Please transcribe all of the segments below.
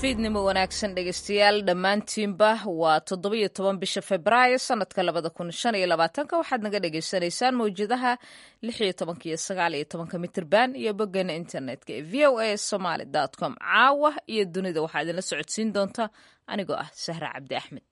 fiidnimo wanaagsan dhegeystayaal dhammaantiinba waa toddobiyo toban bisha februaayo sanadka labada kun shan iyo labaatanka waxaad naga dhagaysanaysaan mawjadaha lix iyo tobanka iyo sagaal iyo tobanka mitirban iyo boggeena internetka ee v o a somaly com caawa iyo dunida waxaa idinla socodsiin doonta anigoo ah sahra cabdi axmed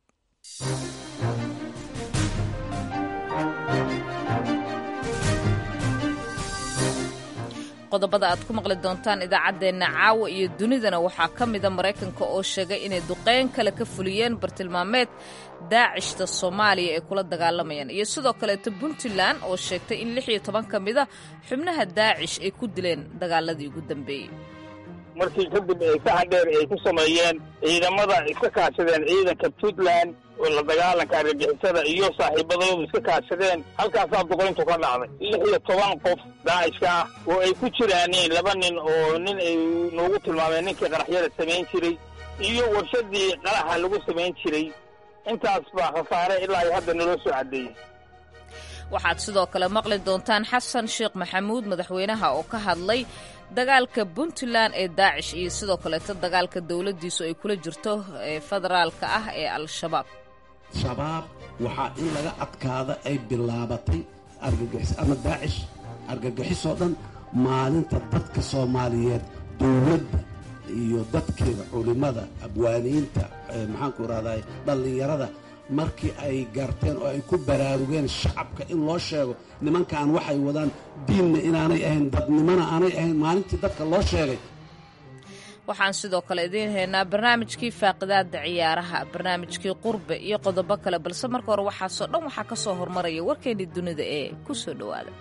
qodobada aad ku maqli doontaan idaacaddeenna caawa iyo dunidana waxaa ka mida maraykanka oo sheegay inay duqeyn kale ka fuliyeen bartilmaameed daacishta soomaaliya ay kula dagaalamayaan iyo sidoo kaleeto puntland oo sheegtay in lix iyo toban ka mida xubnaha daacish ay ku dileen dagaaladii ugu dambeeyey markii kadib ay saxan dheer ay ku sameeyeen ciidamada iska kaashadeen ciidanka puntland oo la dagaalanka argagixisada iyo saaxiibadoodu iska kaashadeen halkaasaa duqayntu ka dhacday lix iyo toban qof daacishka ah oo ay ku jiraaniin laba nin oo nin ay noogu tilmaameen ninkii qaraxyada samayn jiray iyo warshadii qaraxa lagu samayn jiray intaas baa khasaare ilaa iyo hadda naloo soo caddeeyey waxaad sidoo kale maqli doontaan xasan sheekh maxamuud madaxweynaha oo ka hadlay dagaalka puntland ee daacish iyo sidoo kaleeto dagaalka dowladdiisu ay kula jirto ee federaalka ah ee al-shabaab shabaab waxaa in laga adkaada ay bilaabatay argagixis ama daacish argagixisoo dhan maalinta dadka soomaaliyeed dowladda iyo dadkeeda culimmada abwaaniinta maxaanku rahday dhallinyarada markii ay garteen oo ay ku baraarugeen shacabka in loo sheego nimankan waxay wadaan diinna inaanay ahayn dadnimona aanay ahayn maalintii dadka loo sheegay waxaan sidoo kale idiin haynaa barnaamijkii faaqidaada ciyaaraha barnaamijkii qurbe iyo qodobo kale balse marka hore waxaasoo dhan waxaa ka soo hormaraya warkeennii dunida ee ku soo dhowaada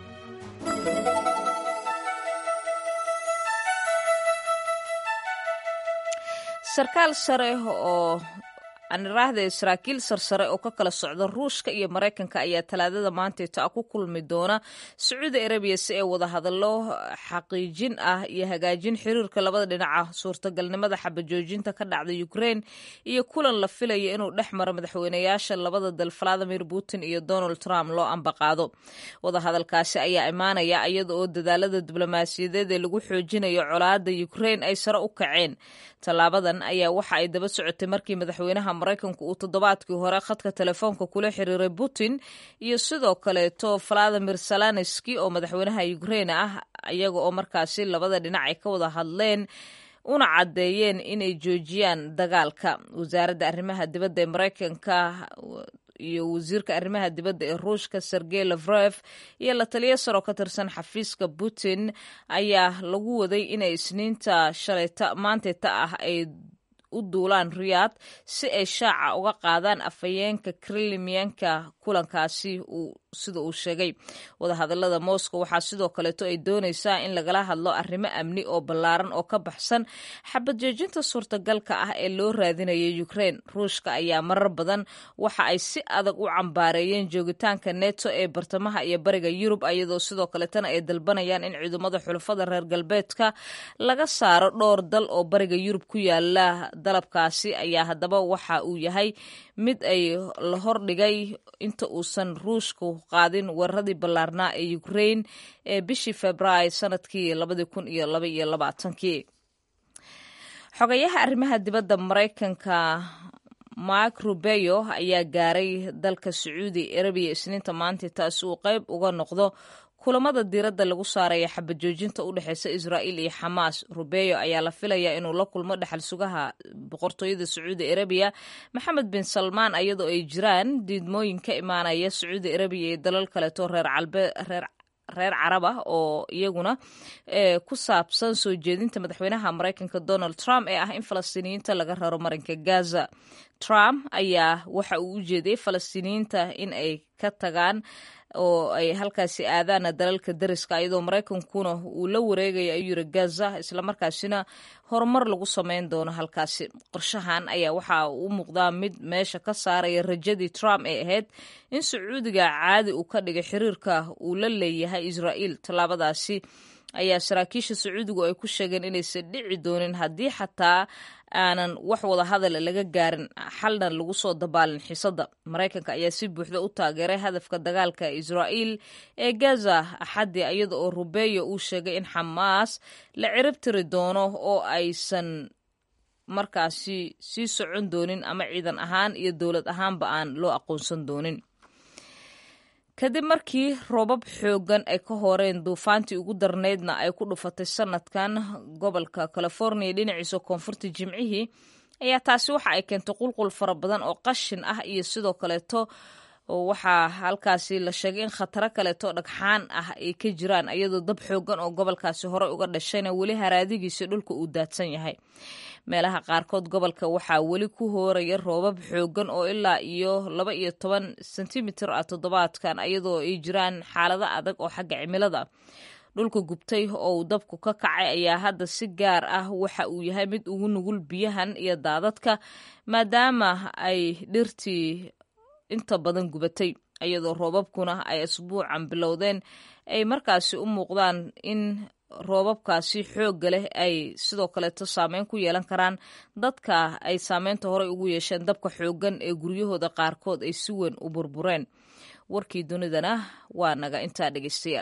sarkaal sare oo aniraahda saraakiil sarsare oo ka kala socda ruushka iyo maraykanka ayaa talaadada maantayta ku kulmi doona sacuudi arabiya si ay wada hadallo xaqiijin ah iyo hagaajin xiriirka labada dhinaca suurtagalnimada xabajoojinta ka dhacda ukrein iyo kulan la filaya inuu dhex maro madaxweynayaasha labada dal valadimir putin iyo donald trump loo ambaqaado wadahadalkaasi ayaa imaanaya iyada oo dadaalada diblomaasiyadeed ee lagu xoojinayo colaada ukrein ay sare u kaceen tallaabadan ayaa waxa ay daba socotay markii madaxweynaha maraykanku uu toddobaadkii hore khadka telefoonka kula xiriiray putin iyo sidoo kaleeto valadimir salanski oo madaxweynaha ukrein ah iyaga oo markaasi labada dhinac ay ka wada hadleen una caddeeyeen inay joojiyaan dagaalka wasaaradda arrimaha dibadda ee maraykanka iyo wasiirka arrimaha dibadda ee ruushka sergey lafrev iyo la taliya saroo ka tirsan xafiiska putin ayaa lagu waday inay isniinta shalayta maantayta ah ay u duulaan riyaad si ay shaaca uga qaadaan afhayeenka krimiyanka kulankaasi sida uu sheegay wadahadalada moscow waxaa sidoo kaleeto ay doonaysaa in lagala hadlo arrimo amni oo ballaaran oo ka baxsan xabadjoojinta suurtagalka ah ee loo raadinayay ukrein ruushka ayaa marar badan waxa ay si adag u cambaareeyeen joogitaanka neto ee bartamaha iyo bariga yurub iyadoo sidoo kaleetana ay dalbanayaan in ciidamada xulafada reer galbeedka laga saaro dhowr dal oo bariga yurub ku yaala dalabkaasi ayaa haddaba waxa uu yahay mid ay la hordhigay inta uusan ruushku qaadin weeraradii ballaarnaa ee ukrein ee bishii februaayo sanadkii labadii kun iyo laba iyo labaatankii xogayaha arrimaha dibadda maraykanka mark rubeyo ayaa gaaray dalka sacuudi arabiya isniinta maanta taasi uu qayb uga noqdo kulamada diiradda lagu saaraya xabajoojinta u dhexeysa israa'iil iyo xamaas rubeyo ayaa la filayaa inuu la kulmo dhexal sugaha boqortooyada sacuudi arabiya maxamed bin salmaan iyadoo ay jiraan diidmooyin ka imaanaya sacuudi arabiya iyo dalal kaleeto reer calbe reer reer carab ah oo iyaguna ku saabsan soo jeedinta madaxweynaha maraykanka donald trump ee ah in falastiiniyiinta laga raro marinka gaza trump ayaa waxa uu u jeediyey falastiiniyiinta in ay ka tagaan oo ay halkaasi aadaana dalalka dariska iyadoo maraykankuna uu la wareegaya ayuu yiri gaza islamarkaasina horumar lagu sameyn doono halkaasi qorshahan ayaa waxa uu u muuqdaa mid meesha ka saaraya rajadii trump ee ahayd in sacuudiga caadi uu ka dhigay xiriirka uu la leeyahay israa'iil tallaabadaasi ayaa saraakiisha sacuudigu ay ku sheegeen inaysan dhici doonin haddii xataa aanan wax wada hadal laga gaarin xalna lagu soo dabaalin xiisadda maraykanka ayaa si buuxda u taageeray hadafka dagaalka israa'iil ee gaza axaddii iyada oo rubeyo uu sheegay in xamaas la cirib tiri doono oo aysan markaasi sii socon doonin ama ciidan ahaan iyo dowlad ahaanba aan loo aqoonsan doonin kadib markii roobab xooggan ay ka horeen duufaantii ugu darneydna ay ku dhufatay sanadkan gobolka california dhinaciisa koonfurta jimcihii ayaa taasi waxa ay keentay qulqul fara badan oo qashin ah iyo sidoo kaleeto waxaa halkaasi la sheegay in khataro kaleeto dhagxaan ah ay ka jiraan iyadoo dab xooggan oo gobolkaasi horey uga dhashayna weli haraadigiisa dhulka uu daadsan yahay meelaha qaarkood gobolka waxaa weli ku hooraya roobab xooggan oo ilaa iyo laba iyo toban sentimitir ah toddobaadkan iyadoo ay jiraan xaalado adag oo xagga cimilada dhulka gubtay oo uu dabku ka kacay ayaa hadda si gaar ah waxa uu yahay mid ugu nugul biyahan iyo daadadka maadaama ay dhirtii inta badan gubatay iyadoo roobabkuna ay asbuucan bilowdeen ay markaasi u muuqdaan in roobabkaasi xoogga leh ay sidoo kaleeto saameyn ku yeelan karaan dadka ay saameynta horey ugu yeesheen dabka xooggan ee guryahooda qaarkood ay si weyn u burbureen warkii dunidana waa naga intaa dhegeystayaal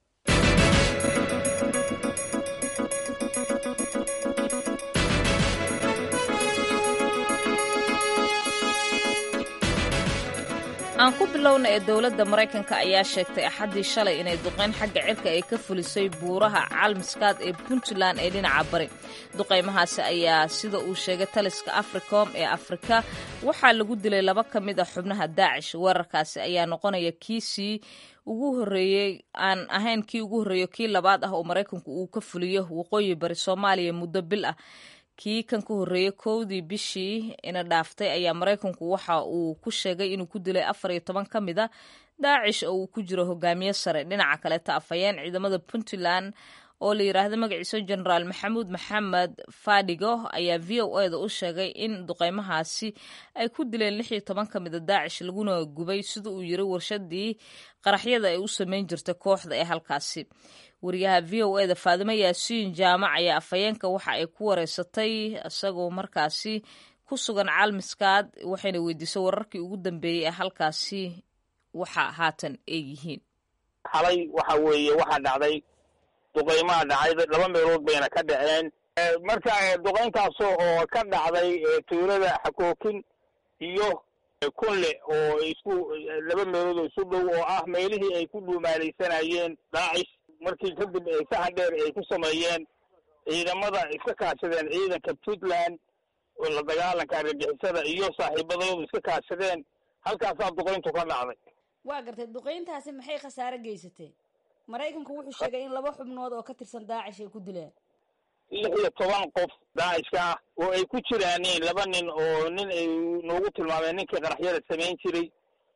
aan ku bilowna ee dowladda maraykanka ayaa sheegtay axaddii shalay inay duqeyn xagga cirka ay ka fulisay buuraha calmiskaad ee puntland ee dhinaca bari duqaymahaasi ayaa sida uu sheegay taliska africom ee afrika waxaa lagu dilay laba ka mid a xubnaha daacish weerarkaasi ayaa noqonaya kiisii ugu horeeyey aan ahayn kii ugu horreeyo kii labaad ah oo maraykanku uu ka fuliyo waqooyi bari soomaaliya muddo bil ah kii kan ka horreeyey kowdii bishii ina dhaaftay ayaa maraykanku waxa uu ku sheegay inuu ku dilay afar iyo toban ka mid a daacish oo uu ku jiro hogaamiye sare dhinaca kaleeta afhayeen ciidamada puntland oo la yidhaahdo magaciisa genaraal maxamuud maxamed fadhigo ayaa v o eda u sheegay in duqeymahaasi ay ku dileen lix iyo toban ka mid a daacish laguna gubay sida uu yiri warshadii qaraxyada ay u sameyn jirtay kooxda ee halkaasi wariyaha v o eda faadimo yaasiin jaamac ayaa afhayeenka waxa ay ku wareysatay isagoo markaasi ku sugan calmiskaad waxayna weydiisay wararkii ugu dambeeyey ee halkaasi waxa haatan ay yihiin xalay waxa weeye waxaa dhacday duqeymaha dhacay laba meelood bayna ka dhaceen marka duqeyntaas oo ka dhacday tuulada xakookin iyo kunle oo isku laba meelood oo isu dhow oo ah meelihii ay ku dhuumaalaysanayeen daacish markii kadib ay saxan dheer ay ku sameeyeen ciidamada iska kaashadeen ciidanka puntland oo la dagaalanka argagixisada iyo saaxiibadoodu iska kaashadeen halkaasaa duqeyntu ka dhacday waa gartay duqeyntaasi maxay khasaare geysatay maraykanku wuxuu sheegay in laba xubnood oo ka tirsan daacish ay ku dileen lix iyo toban qof daacishka ah oo ay ku jiraaneen laba nin oo nin ay noogu tilmaameen ninkii qaraxyada samayn jiray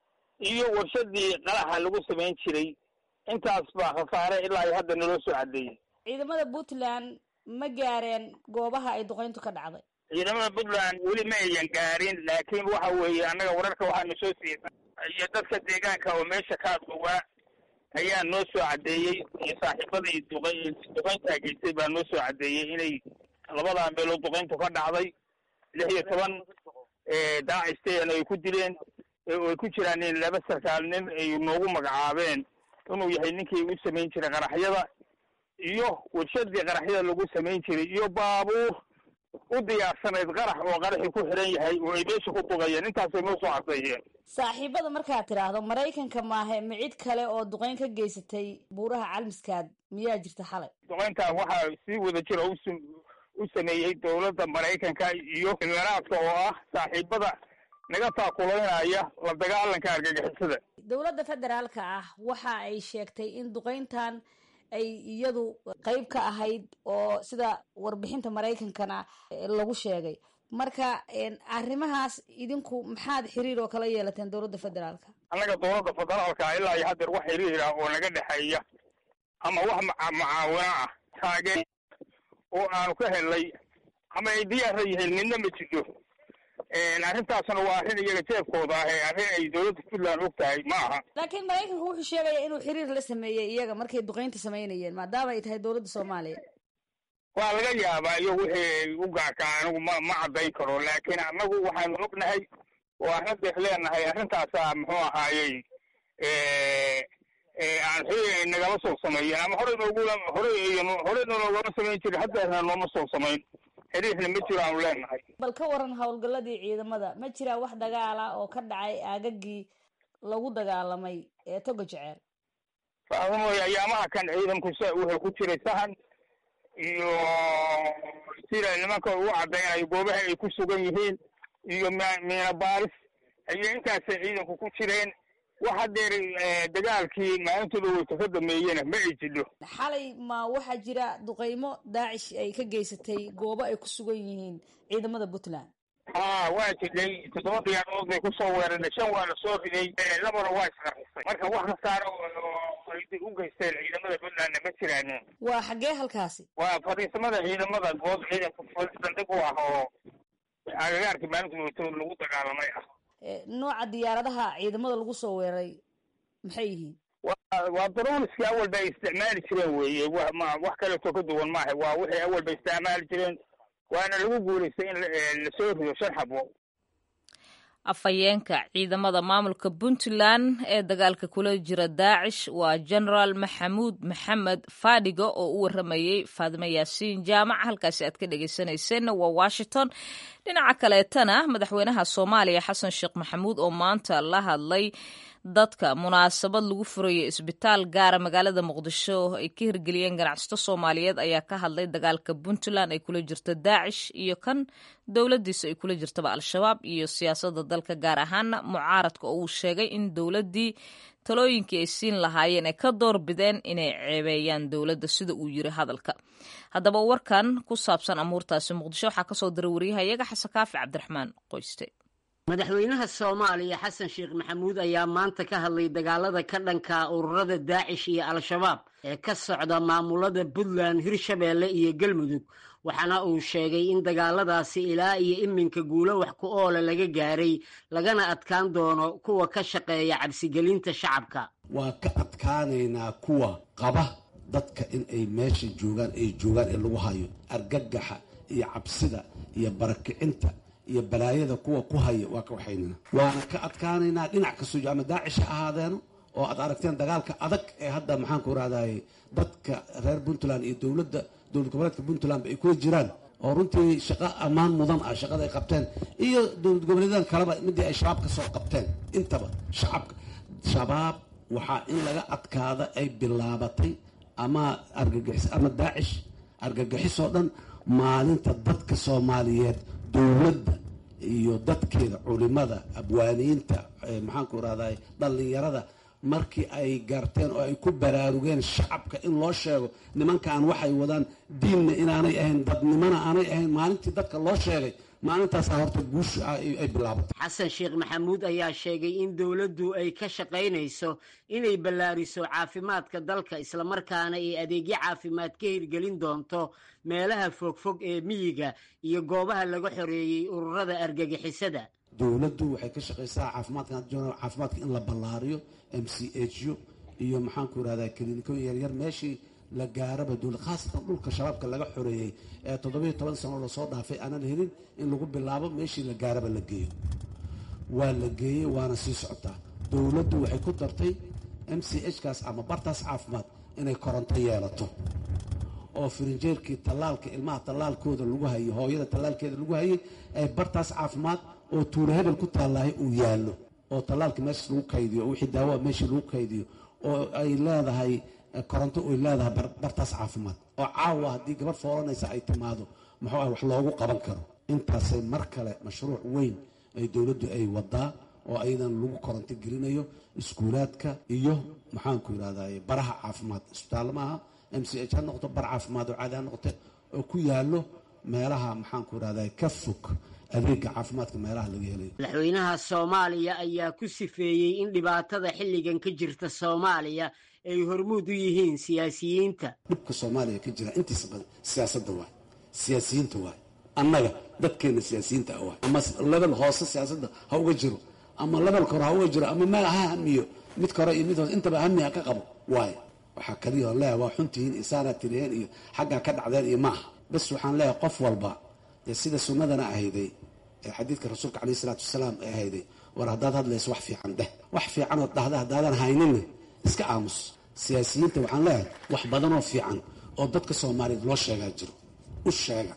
iyo warshadii qaraxa lagu samayn jiray intaas baa khasaare ilaa iyo hadda naloo soo cadeeyey ciidamada puntland ma gaareen goobaha ay duqeyntu ka dhacday ciidamada puntland weli ma ayan gaarin laakiin waxa weeye annaga wararka waxaanu soo siiyey iyo dadka deegaanka oo meesha ka adgowaa ayaa noo soo caddeeyey iyo saaxiibadii duqa duqeyntaa geystay baa noo soo caddeeyey inay labadaa meelood duqeyntu ka dhacday lix iyo toban daacistayana ay ku dileen oo ay ku jiraan in laba sarkaal nin ay noogu magacaabeen inuu yahay ninkii u samayn jiray qaraxyada iyo warshadii qaraxyada lagu samayn jiray iyo baabuur u diyaarsanayd qarax oo qaraxii ku xiran yahay oo ay meesha ku dugayeen intaasay noo soo cadeeyeen saaxiibada markaad tidhaahdo maraykanka maahe ma cid kale oo duqeyn ka geysatay buuraha calmiskaad miyaa jirta xalay duqeyntan waxaa si wada jira usu u sameeyey dowladda maraykanka iyo imaaraadka oo ah saaxiibada naga taakulaynaya la dagaalanka argagixisada dowladda federaalka ah waxa ay sheegtay in duqeyntan ay iyadu qeyb ka ahayd oo sida warbixinta maraykankana lagu sheegay marka arrimahaas idinku maxaad xiriir oo kala yeelateen dowladda federaalka annaga dowladda federaalka ilaa iyo haddeer wax xiriira oo naga dhexeeya ama wax macaawino ah taageen oo aanu ka helnay ama ay diyaara yihiin midna ma jiro arrintaasna waa arrin iyaga jeebkooda ah ee arrin ay dowladda puntland og tahay ma aha laakiin maraykanku wuxuu sheegaya inuu xiriir la sameeyey iyaga markay duqeynta samaynayeen maadaama ay tahay dowladda soomaaliya waa laga yaabaa iyo wixii u gaarka anigu ma ma caddayn karo laakiin annagu waxaanu ognahay oo arrintaas leenahay arrintaasa muxuu ahaayey aan xiriir nagala soo sameeyeen ama horey noogula horey horey noogama samayn jirin haddeerna nooma soo samayn xiriirna ma jiro aanu leenahay bal ka waran howlgalladii ciidamada ma jiraa wax dagaala oo ka dhacay aagagii lagu dagaalamay ee toga jeceel faahfamooye ayaamaha kan ciidanku wuxuu ku jiray sahan iyo sida nimanka uu cadaynayo goobaha ay ku sugan yihiin iyo miina baaris ayay intaasay ciidanku ku jireen wax hadeer dagaalkii maalintooda weyta ka dameeyena ma ay jidho xalay ma waxaa jira duqeymo daacish ay ka geysatay goobo ay ku sugan yihiin ciidamada puntland ha waa jidhay toddoba diyaarood bay kusoo weerarnay shan waa lasoo riday labana waa isqarxisay marka wax khasaaro ay u geysteen ciidamada puntlandna ma jiraan waa xaggee halkaasi waa fadhiisamada ciidamada good ciidanka bandhig u ah oo agagaarkii maalinta weyta lagu dagaalamay ah nooca diyaaradaha ciidamada lagu soo weeraray maxay yihiin waa darooniskii awal bay isticmaali jireen weeye wax kaleeto ka duwan maaha waa wixii awal bay isticmaali jireen waana lagu guulaystay in lasoo rido shan xabo afhayeenka ciidamada maamulka puntland ee dagaalka kula jira daacish waa genaraal maxamuud maxamed fadhiga oo u waramayey faadimo yaasiin jaamac halkaasi aad ka dhegeysanayseena waa washington dhinaca kaleetana madaxweynaha soomaaliya xasan sheekh maxamuud oo maanta la hadlay dadka munaasabad lagu furayay isbitaal gaara magaalada muqdisho ay ka hirgeliyeen ganacsato soomaaliyeed ayaa ka hadlay dagaalka puntland ay kula jirto daacish iyo kan dowladiisa ay kula jirtaba al-shabaab iyo siyaasada dalka gaar ahaana mucaaradka oo uu sheegay in dowladii talooyinkii ay siin lahaayeen ay ka doorbideen inay ceebeeyaan dowladda sida uu yiri hadalka haddaba warkan ku saabsan amuurtaasi muqdisho waxaa kasoo diray waryahayaga xasan kaafi cabdiraxmaan qoyste madaxweynaha soomaaliya xasan sheekh maxamuud ayaa maanta ka hadlay dagaalada ka dhanka ururada daacish iyo al-shabaab ee ka socda maamulada puntland hirshabeelle iyo galmudug waxaana uu sheegay in dagaaladaasi ilaa iyo iminka guulo wax ku oole laga gaaray lagana adkaan doono kuwa ka shaqeeya cabsigelinta shacabka waa ka adkaanaynaa kuwa qaba dadka in ay meesha joogaan ay joogaan ee lagu hayo argagaxa iyo cabsida iyo barakicinta iyo balaayada kuwa ku haya waa ka waxaynana waana ka adkaanaynaa dhinac kastoo ama daacish ha ahaadeeno oo aad aragteen dagaalka adag ee hadda maxaan ku rahdaye dadka reer puntland iyo dowladda dowlad goboleedka puntlandba ay kula jiraan oo runtii shaqo ammaan mudan ah shaqada ay qabteen iyo dowlad goboleedan kaleba midii ay shabaab ka soo qabteen intaba shacabka shabaab waxaa in laga adkaada ay bilaabatay ama argagixis ama daacish argagixisoo dhan maalinta dadka soomaaliyeed dowladda iyo dadkeeda culimada abwaaniinta maxaanku rahday dhallinyarada markii ay garteen oo ay ku baraarugeen shacabka in loo sheego nimankan waxay wadaan diinna inaanay ahayn dadnimona aanay ahayn maalintii dadka loo sheegay maalintaasa horta guusha ay bilaabatay xasan sheekh maxamuud ayaa sheegay in dowladdu ay ka shaqaynayso inay ballaariso caafimaadka dalka islamarkaana ay adeegyo caafimaad ka hirgelin doonto meelaha fogfog ee miyiga iyo goobaha laga xoreeyey ururada argagixisada dowladdu waxay ka shaqaysaa caafimaadka caafimaadka in la ballaariyo m c h u iyo maxaanku irahdaa kilinikooyin yaryar meeshii la gaaraba dowlad khaasatan dhulka shabaabka laga xoreeyey ee toddobiyo toban sano lasoo dhaafay aanan helin in lagu bilaabo meeshii la gaaraba la geeyo waa la geeyey waana sii socotaa dowladdu waxay ku dartay m c h kaas ama bartaas caafimaad inay koronto yeelato oo firinjeerkii tallaalka ilmaha tallaalkooda lagu hayay hooyada tallaalkeeda lagu hayay ay bartaas caafimaad oo tuulo hebel ku taallahay uu yaallo oo tallaalka meeshas lagu kaydiyo oo wixii daawoa meeshii lagu kaydiyo oo ay leedahay koronto ay leedahay bartaas caafimaad oo caawa haddii gabadh foolanaysa ay timaado muxuu ah wax loogu qaban karo intaasay mar kale mashruuc weyn ay dowladdu ay wadaa oo ayadan lagu koronto gelinayo iskuulaadka iyo maxaanku yidhahday baraha caafimaad isbitaallo maaha m c h ha noqoto bar caafimaad oo caadi ha noqote oo ku yaallo meelaha maxaanku yidhahday ka fog adeega caafimaadka meelaha laga helayo madaxweynaha soomaaliya ayaa ku sifeeyey in dhibaatada xilligan ka jirta soomaaliya ay hormuud u yihiin siyaasiyiinta dhibka soomaaliya ka jira intiisa badan siyaasadda waay siyaasiyiinta waay annaga dadkeena siyaasiyiinta ah waay ama lebel hoose siyaasadda ha uga jiro ama lebelka hore ha uga jiro ama meel ha hamiyo midka hore iyo mid hoose intaba hami ha ka qabo waay waxaa kaliya on leeyahay waa xuntihiin isaanaa tiriheen iyo xaggaa ka dhacdeen iyo maaha bas waxaan leeyahay qof walba dee sida sunnadana ahayday ee xadiidka rasuulka caleyhi isalaatu wasalaam ee ahayday war haddaad hadlayso wax fiican dheh wax fiicanood dhahda haddaadan hayninna iska aamus siyaasiyiinta waxaan leeyahay wax badanoo fiican oo dadka soomaaliyeed loo sheegaa jiro u sheega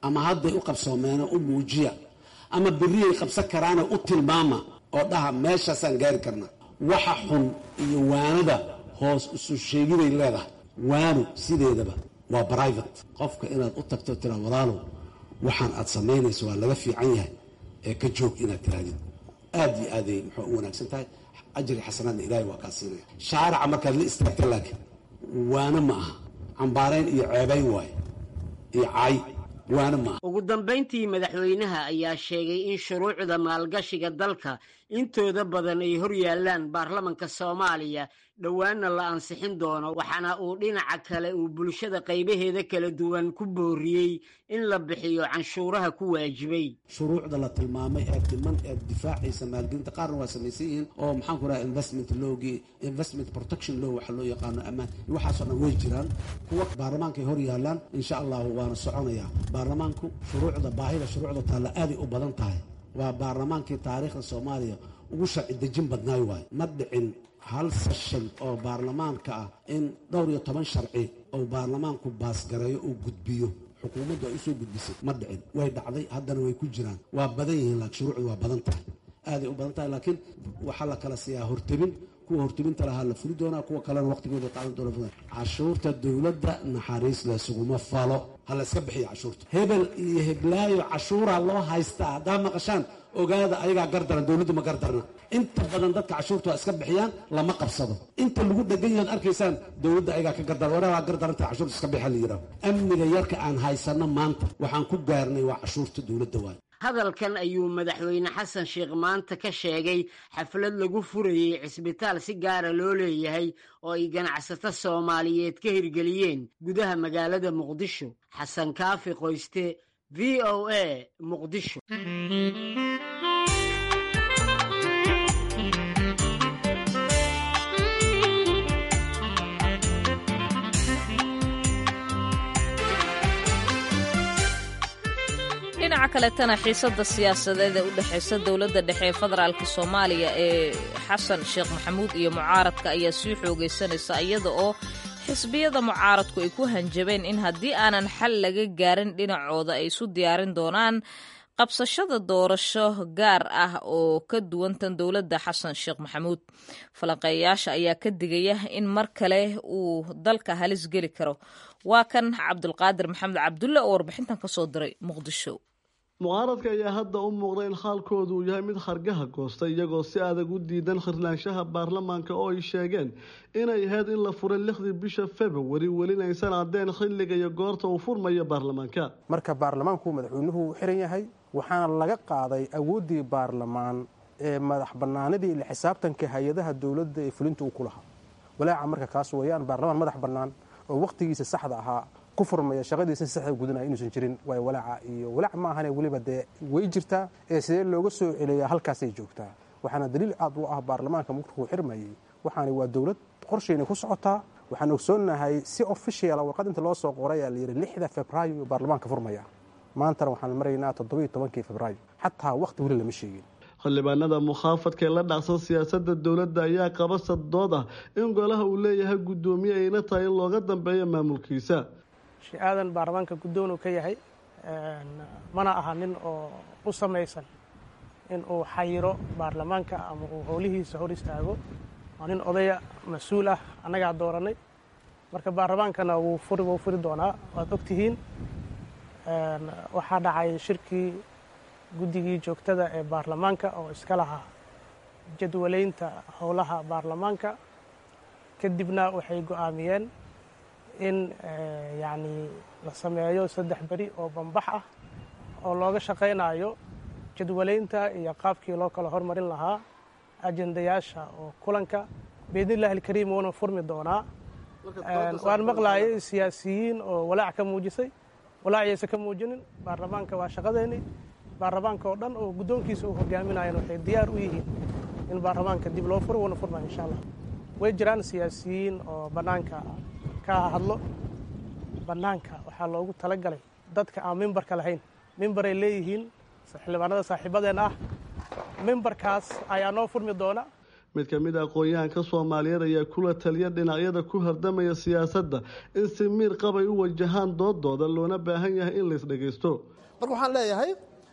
ama hadday u qabsoomeena u muujiya ama berriyay qabsan karaana u tilmaama oo dhaha meeshaasaan gaari karnaa waxa xun iyo waanada hoos isu sheegiday leedahay waanu sideedaba waa brivate qofka inaad u tagto tiraa walaalow waxaan aad samaynayso waa laga fiican yahay ee ka joog inaad tirahdid aad iyo aaday muxuu u wanaagsan tahay ajri xasanaadna ilaahay waa kaa siinaya shaarica markaad la istaagta laakiin waana ma aha cambaarayn iyo ceebayn waaye iyo cay waana ma aha ugu dambayntii madaxweynaha ayaa sheegay in shuruucda maalgashiga dalka intooda badan ay hor yaallaan baarlamanka soomaaliya dhowaanna la ansixin doono waxaana uu dhinaca kale uu bulshada qaybaheeda kala duwan ku booriyey in la bixiyo canshuuraha ku waajibay shuruucda la tilmaamay ee dhiman ee difaacaysa maalgelinta qaarna waa samaysan yihiin oo maxaan ku raha investment lowgii investment protection law waxa loo yaqaano ammaan waxaasoo dhan way jiraan kuwa baarlamaanka ay hor yaallaan insha allahu waana soconayaa baarlamaanku shuruucda baahida shuruucda taalla aaday u badan tahay waa baarlamaankii taariikhda soomaaliya ugu sharci dejin badnaay waayo ma dhicin hal session oo baarlamaanka ah in dhowr iyo toban sharci oo baarlamaanku baasgareeyo uu gudbiyo xukuumaddu ay usoo gudbisay ma dhicin way dhacday haddana way ku jiraan waa badan yihiin laakiin shuruucdu waa badan tahay aaday u badan tahay laakiin waxaa la kala siiyaa hortebin kuwa hortebinta lahaa la fuli doonaa kuwa kalena waqtigooda qaadan doona fudan cashuurta dowladda naxariis laysuguma falo ha la iska bixiya cashuurta hebel iyo heblaayo cashuuraa loo haystaa haddaa maqashaan ogaada ayagaa gardaran dowladdu ma gardarna inta badan dadka cashuurta waa iska bixiyaan lama qabsado inta lagu dhegan yahood arkaysaan dowladda ayagaa ka gardaran waraa waa gardaranta cashuurta iska bixa la yidhaho amniga yarka aan haysanno maanta waxaan ku gaarnay waa cashuurta dowladda waayo hadalkan ayuu madaxweyne xasan sheekh maanta ka sheegay xaflad lagu furayey cisbitaal si gaara loo leeyahay oo ay ganacsato soomaaliyeed ka hirgeliyeen gudaha magaalada muqdisho xasan kaafi qoyste v o a muqdisho dhinaca kaletana xiisada siyaasadeed ee u dhexaysa dowladda dhexe ee federaalk soomaaliya ee xasan sheekh maxamuud iyo mucaaradka ayaa sii xoogaysanaysa iyada oo xisbiyada mucaaradku ay ku hanjabeen in haddii aanan xal laga gaarin dhinacooda ay isu diyaarin doonaan qabsashada doorasho gaar ah oo ka duwan tan dowladda xasan sheekh maxamuud falanqeeyayaasha ayaa ka digaya in mar kale uu dalka halis geli karo waa kan cabdulqaadir maxamed cabdulle oo warbixintan ka soo diray muqdisho mucaaradka ayaa hadda u muuqda in xaalkoodu uu yahay mid xargaha goosta iyagoo si adag u diidan khirlaanshaha baarlamaanka oo ay sheegeen inay ahayd in la furay lixdii bisha februari welina aysan caddeen xilliga iyo goorta uu furmayo baarlamaanka marka baarlamaanku madaxweynuhu uu xiran yahay waxaana laga qaaday awooddii baarlamaan ee madax bannaanidii ila xisaabtanka hay-adaha dowladda ee fulinta uu ku lahaa walaaca marka kaas weeyaan baarlamaan madax bannaan oo wakhtigiisa saxda ahaa ku furmaya shaqadiisa si saxda gudanaya inuusan jirin waay walaaca iyo walaac ma ahane weliba dee way jirtaa ee sidee looga soo celiyaa halkaasay joogtaa waxaana daliil aad u ah baarlamaanka markuu xirmayey waxaani waa dowlad qorshayna ku socotaa waxaan ogsoonnahay si officiala warqad inta loo soo qoray aa layidhi lixda febraayo baarlamaanka furmaya maantana waxaan maraynaa toddobiyo tobankii febraayo xataa wakhti weli lama sheegin xildhibaanada mukhaafadka ee la dhacsan siyaasadda dowladda ayaa qaba saddood ah in golaha uu leeyahay guddoomiye ayna tahay in looga dambeeyo maamulkiisa aadan baarlamaanka guddoon uu ka yahay mana aha nin oo u samaysan in uu xayiro baarlamaanka ama uu howlihiisa hor istaago waa nin odaya mas-uul ah annagaa dooranay marka baarlamaankana wuu furi wuu furi doonaa waad ogtihiin waxaa dhacay shirkii guddigii joogtada ee baarlamaanka oo iska lahaa jadwalaynta howlaha baarlamaanka kadibna waxay go-aamiyeen in yacni la sameeyo saddex beri oo bambax ah oo looga shaqaynayo jadwalaynta iyo qaabkii loo kala hormarin lahaa ajendayaasha oo kulanka biidnillahi alkariim wuuna furmi doonaa waan maqlaayay siyaasiyiin oo walaac ka muujisay walaaciyaysa ka muujinin baarlamaanka waa shaqadeeni baarlamaanka oo dhan oo guddoonkiisa uu hogaaminayan waxay diyaar u yihiin in baarlamaanka dib loo furo wuuna furmaya insha allah way jiraan siyaasiyiin oo bannaanka ka hadlo bannaanka waxaa loogu talagalay dadka aan mimbarka lahayn mimbaray leeyihiin xildhibaanada saaxiibadeen ah mimbarkaas ayaa noo furmi doona mid ka mid a aqoon-yahanka soomaaliyeed ayaa kula taliya dhinacyada ku hardamaya siyaasadda in si miir qabay u wajahaan doodooda loona baahan yahay in lais dhagaysto marka waxaan leeyahay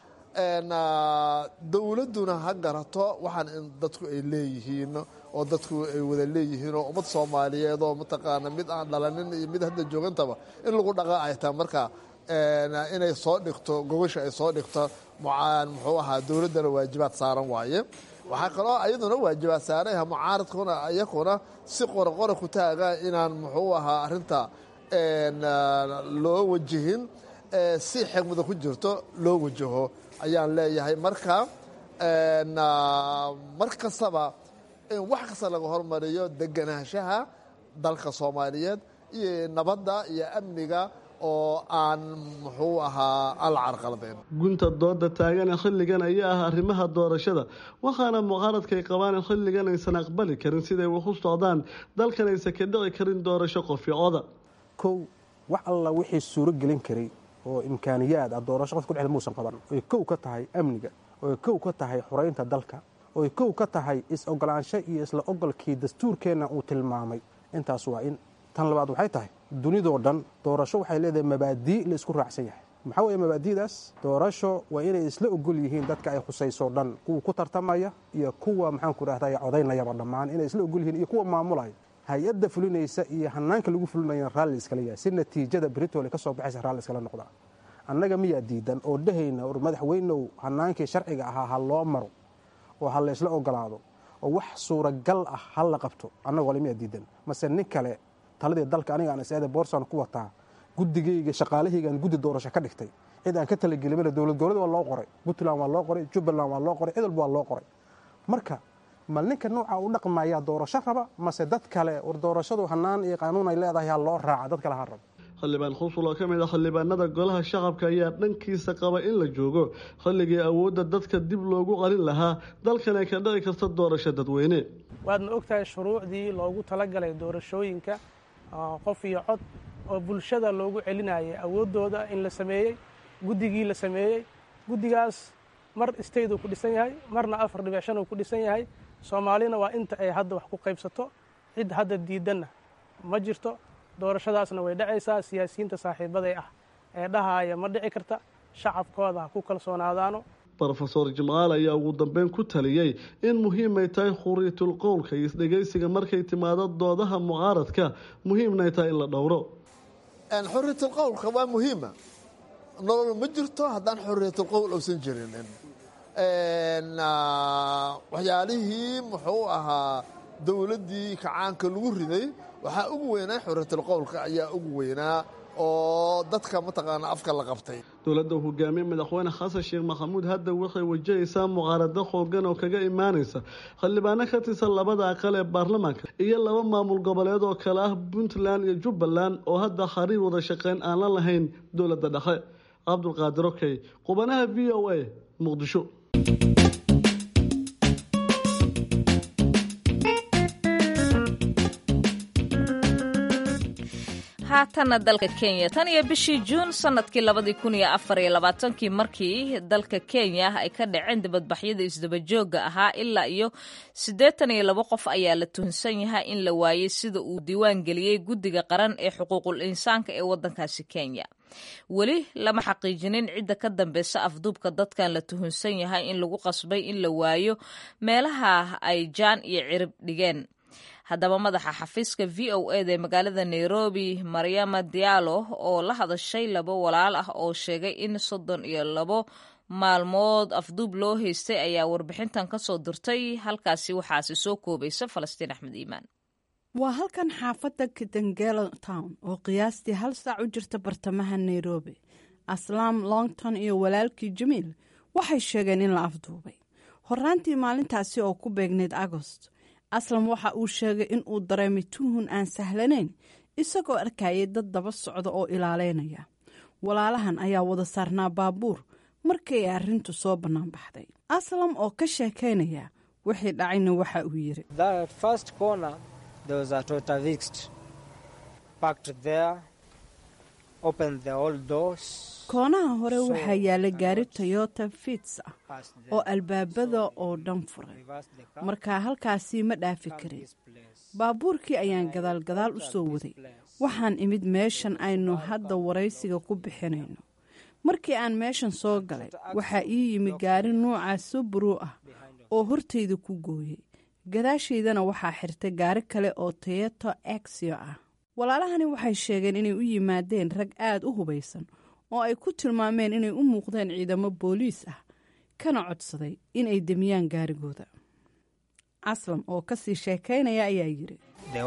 dowladduna ha garato waxaan in dadku ay leeyihiin oo dadku ay wada leeyihiin oo ummad soomaaliyeed oo mataqaana mid aan dhalanin iyo mid hadda joogantaba in lagu dhaqa ay tahay marka inay soo dhigto gogosha ay soo dhigto muxuu ahaa dowladdana waajibaad saaran waaye waxaa kaloo iyaduna waajibaad saarayha mucaaradkuna iyakuna si qoraqora ku taaga inaan muxuu ahaa arrinta loo wajihin si xigmada ku jirto loo wajaho ayaan leeyahay marka mar kastaba in wax kasta laga hormariyo deganaanshaha dalka soomaaliyeed iyo nabadda iyo amniga oo aan muxuu ahaa ala carqaladayn gunta dooda taagana xilligan ayaa ah arrimaha doorashada waxaana mucaaradkay qabaan in xilligan aysan aqbali karin siday wax u socdaan dalkan aysan ka dhici karin doorasho qofyocoda kow wax alla wixii suuro gelin karay oo imkaaniyaad ah doorasho qofka kudhexda muusan qaban oy kow ka tahay amniga oy kow ka tahay xoraynta dalka oy kow ka tahay is-ogolaansho iyo isla ogolkii dastuurkeenna uu tilmaamay intaas waa in tan labaad waxay tahay dunidoo dhan doorasho waxay leedahay mabaadii la isku raacsan yahay maxaa weeye mabaadi'daas doorasho waa inay isla ogol yihiin dadka ay khusayso dhan kuwa ku tartamaya iyo kuwa maxaanku rahday codaynayaba dhammaan inay isla ogol yihiin iyo kuwa maamulaya hay-adda fulinaysa iyo hanaanka lagu fulinaya raalli iskala yahay si natiijada britole ka soo baxaysa raalli iskala noqdaa annaga miyaa diidan oo dhehayna or madaxweynow hanaankii sharciga ahaa ha loo maro oo ha laysla ogolaado oo wax suuragal ah ha la qabto annagoo le miyaa diidan mase nin kale taladii dalka aniga aan is-aada boorsan ku wataa guddigayga shaqaalahaygaan guddi doorasho ka dhigtay cid aan ka talagelimana dowlad goboleed waa loo qoray puntland waa loo qoray jubbaland waa loo qoray cid walba waa loo qoray marka mal ninka nooca u dhaqmayaa doorasho raba mase dad kale war doorashadu hanaan iyo qaanuun ay leedahay ha loo raaca dad kale ha raba xildhibaan khusul oo ka mid a xildhibaanada golaha shacabka ayaa dhankiisa qaba in la joogo xilligii awoodda dadka dib loogu qalin lahaa dalkan ay ka dhici karta doorasho dadweyne waadna ogtahay shuruucdii loogu talagalay doorashooyinka qof iyo cod oo bulshada loogu celinayay awooddooda in la sameeyey guddigii la sameeyey guddigaas mar state uu ku dhisan yahay marna afar dhibic shan uu ku dhisan yahay soomaalina waa inta ay hadda wax ku qaybsato cid hadda diidanna ma jirto doorashadaasna way dhacaysaa siyaasiyiinta saaxiibaday ah ee dhahaaya ma dhici karta shacabkooda ha ku kalsoonaadaano rofeor jimcaal ayaa ugu dambeyn ku taliyey in muhiimay tahay khuriitul qowlka iyo isdhegaysiga markay timaado doodaha mucaaradka muhiimnay tahay in la dhowro xuriyatul qowlka waa muhiima nolol ma jirto haddaan xuriyatul qowl uusan jirinin waxyaalihii muxuu ahaa dowladdii kacaanka lagu riday waxaa ugu weynaa xuriyatul qowlka ayaa ugu weynaa oo dadka mataqaana afka la qabtay dowladda hogaamiye madaxweyne xasan sheekh maxamuud hadda waxay wajahaysaa mucaarado xoogan oo kaga imaanaysa xildhibaano ka tirsan labada aqal ee baarlamaanka iyo laba maamul goboleed oo kale ah puntland iyo jubbaland oo hadda xariir wada shaqeyn aan la lahayn dowladda dhexe cabdulqaadir okey qubanaha v o a muqdisho haatanna dalka kenya tan iyo bishii juun sanadkii labadii kun iyo afar iyo labaatankii markii dalka kenya ay ka dhaceen dibadbaxyada isdabajooga ahaa ilaa iyo siddeetan iyo labo qof ayaa la tuhunsan yahay in la waayey sida uu diiwaan geliyey guddiga qaran ee xuquuqul insaanka ee waddankaasi kenya weli lama xaqiijinin cidda ka dambeysa afduubka dadkan la tuhunsan yahay in lagu qasbay in la waayo meelaha ay jaan iyo cirib dhigeen haddaba madaxa xafiiska v o eda ee magaalada nairobi maryama diallo oo la hadashay labo walaal ah oo sheegay in soddon iyo labo maalmood afduub loo haystay ayaa warbixintan ka soo dirtay halkaasi waxaasi soo koobaysa falastiin axmed iimaan waa halkan xaafadda kitengelo town oo qiyaastii hal saac u jirta bartamaha nairobi aslaam longton iyo walaalkii jamiil waxay sheegeen in la afduubay horaantii maalintaasi oo ku beegnayd agost aslam waxa uu sheegay in uu dareemay tuhun aan sahlanayn isagoo arkayay dad daba socda oo ilaaleynaya walaalahan ayaa wada saarnaa baabuur markii ay arrintu soo bannaan baxday aslam oo ka sheekaynaya wixii dhacayna waxa uu yidhi koonaha hore waxaa yaalla gaari toyota fits ah oo albaabada oo dhan furay markaa halkaasii ma dhaafi karin baabuurkii ayaan gadaal gadaal u soo waday waxaan imid meeshan aynu hadda waraysiga ku bixinayno markii aan meeshan soo galay waxaa ii yimi gaari nuuca subruu ah oo hortayda ku gooyey gadaashaydana waxaa xirtay gaari kale oo toyoto exio ah walaalahani waxay sheegeen inay u yimaadeen rag aad u hubaysan oo ay ku tilmaameen inay u muuqdeen ciidamo booliis ah kana codsaday inay demiyaan gaarigooda aslam oo kasii sheekaynaya ayaa yidhi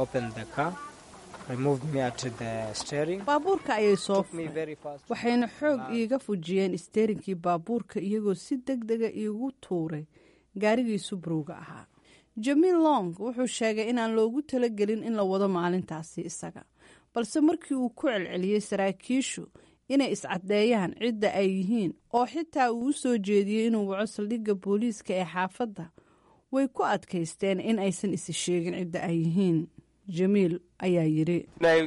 baabuurka ayay soo furay waxayna xoog iiga fujiyeen isteerinkii baabuurka iyagoo si deg dega iigu tuuray gaarigii subrowga ahaa jamiil long wuxuu sheegay inaan loogu talagelin in la wado maalintaasi isaga balse markii uu ku celceliyey saraakiishu inay iscaddeeyaan cidda ay yihiin oo xitaa uu u soo jeediyey inuu waco saldhigga booliiska ee xaafadda way ku adkaysteen in aysan isi sheegin cidda ay yihiin jamiil ayaa yidhi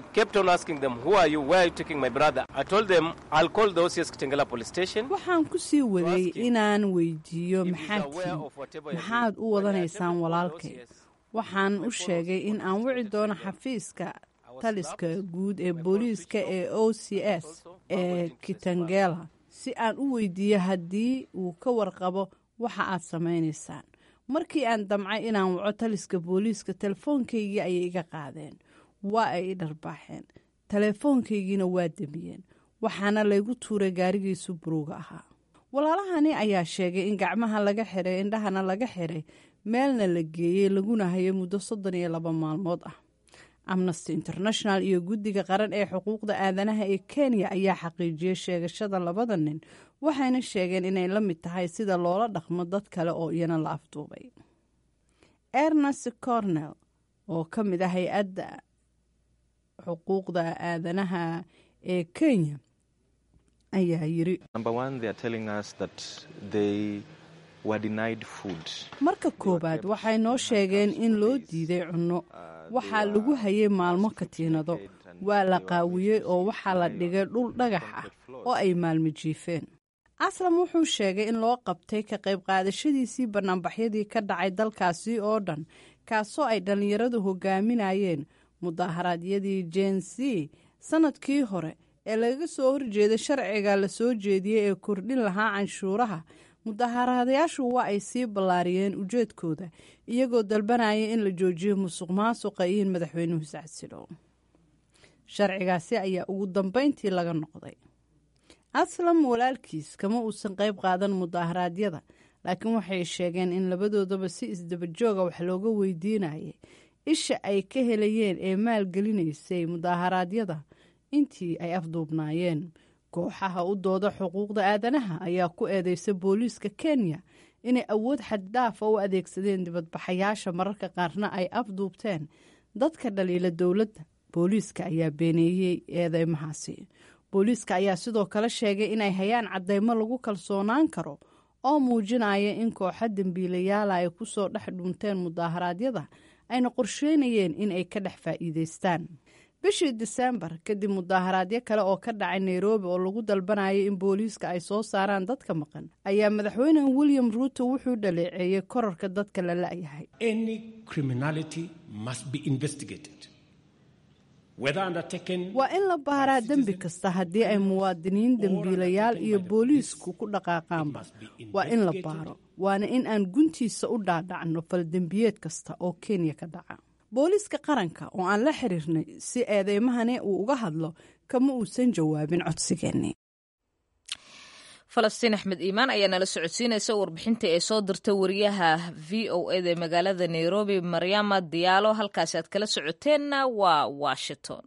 waxaan ku sii waday inaan weydiiyo maxaad tihiin maxaad u wadanaysaan walaalkay waxaan u sheegay in aan wici doono xafiiska taliska guud ee booliiska ee o c s ee kitangela si aan u weydiiyo haddii uu ka warqabo waxa aad samaynaysaan markii aan damcay inaan waco taliska booliiska telefoonkaygii ayay iga qaadeen waa ay i dharbaaxeen teleefoonkaygiina waa demiyeen waxaana laygu tuuray gaarigii subrowga ahaa walaalahani ayaa sheegay in gacmaha laga xiray indhahana laga xiray meelna la geeyey laguna hayay muddo soddon iyo laba maalmood ah amnesty international iyo guddiga qaran ee xuquuqda aadanaha ee kenya ayaa xaqiijiyey sheegashada labada nin waxayna sheegeen inay la mid tahay sida loola dhaqmo dad kale oo iyana la afduubay ernest cornell oo ka mid ah hay-adda xuquuqda aadanaha ee kenya ayaa yiri marka koowaad waxay noo sheegeen in loo diiday cunno waxaa lagu hayay maalmo katiinado waa la qaawiyey oo waxaa la dhigay dhul dhagax ah oo ay maalmo jiifeen aslam wuxuu sheegay in loo qabtay ka qayb qaadashadiisii bannaanbaxyadii ka dhacay dalkaasi oo dhan kaasoo ay dhallinyaradu hogaaminayeen mudaharaadyadii jen c sannadkii hore ee laga soo horjeeda sharciga la soo jeediyey ee kordhin lahaa canshuuraha mudaharaadayaashu waa ay sii ballaariyeen ujeedkooda iyagoo dalbanaya in la joojiyo musuq maasuqa iyo in madaxweynuhu iscasilo sharcigaasi ayaa ugu dambayntii laga noqday aslam walaalkiis kama uusan qayb qaadan mudaharaadyada laakiin waxay sheegeen in labadoodaba si isdabajooga wax looga weydiinayay isha ay ka helayeen ee maalgelinaysay mudaharaadyada intii ay afduubnaayeen kooxaha u dooda xuquuqda aadanaha ayaa ku eedeysa booliiska kenya inay awood xaddaafa u adeegsadeen dibadbaxayaasha mararka qaarna ay afduubteen dadka dhaliila dowladda booliiska ayaa beeneeyey eedeymahaasi booliiska ayaa sidoo kale sheegay inay hayaan caddeymo lagu kalsoonaan karo oo muujinaya in kooxa dembiilayaala ay ku soo dhex dhunteen mudaaharaadyada ayna qorsheynayeen in ay ka dhex faa'iideystaan bishii disembar kadib mudaaharaadyo kale oo ka dhacay nairobi oo lagu dalbanayay in booliiska ay soo saaraan dadka maqan ayaa madaxweyne william ruuto wuxuu dhaleeceeyey korarka dadka la la'yahay waa in la baaraa dembi kasta haddii ay muwaadiniin dembiilayaal iyo booliisku ku dhaqaaqaanba waa in la baaro waana in aan guntiisa u dhaadhacno faldembiyeed kasta oo kenya ka dhaca booliiska qaranka oo aan la xiriirnay si eedeymahani uu uga hadlo kama uusan jawaabin codsigeennii falastiin axmed iimaan ayaa nala socodsiinaysa warbixinta ee soo dirta wariyaha v o eda magaalada nairobi maryama diyaalo halkaasi aad kala socoteenna waa washington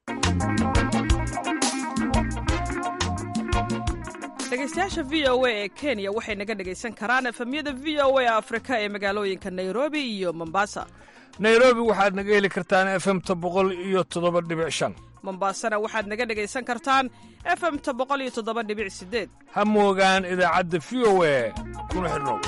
dhegeystayaasha v o a ee kenya waxay naga dhegaysan karaan efemyada v o a afrika ee magaalooyinka nairobi iyo mombasa nairobi waxaad naga heli kartaan efemta boqol iyo toddoba dhibic shan mombaasana waxaad naga dhegaysan kartaan efemta boqol iyo toddoba dhibic sideed ha moogaan idaacadda v o a kuna xidhnow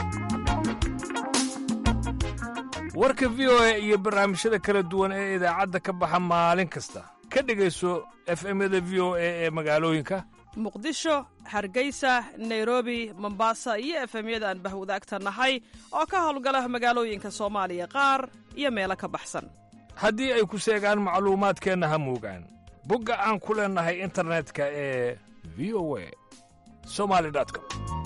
warka v o a iyo barnaamijyada kala duwan ee idaacadda ka baxa maalin kasta ka dhegayso efemyada v o a ee magaalooyinka muqdisho hargeysa nairobi mombasa iyo efemyada aan bahwadaagta nahay oo ka howlgala magaalooyinka soomaaliya qaar iyo meelo ka baxsan haddii ay ku seegaan macluumaadkeenna ha muugaan bogga aan ku leennahay internetka ee v o a somali com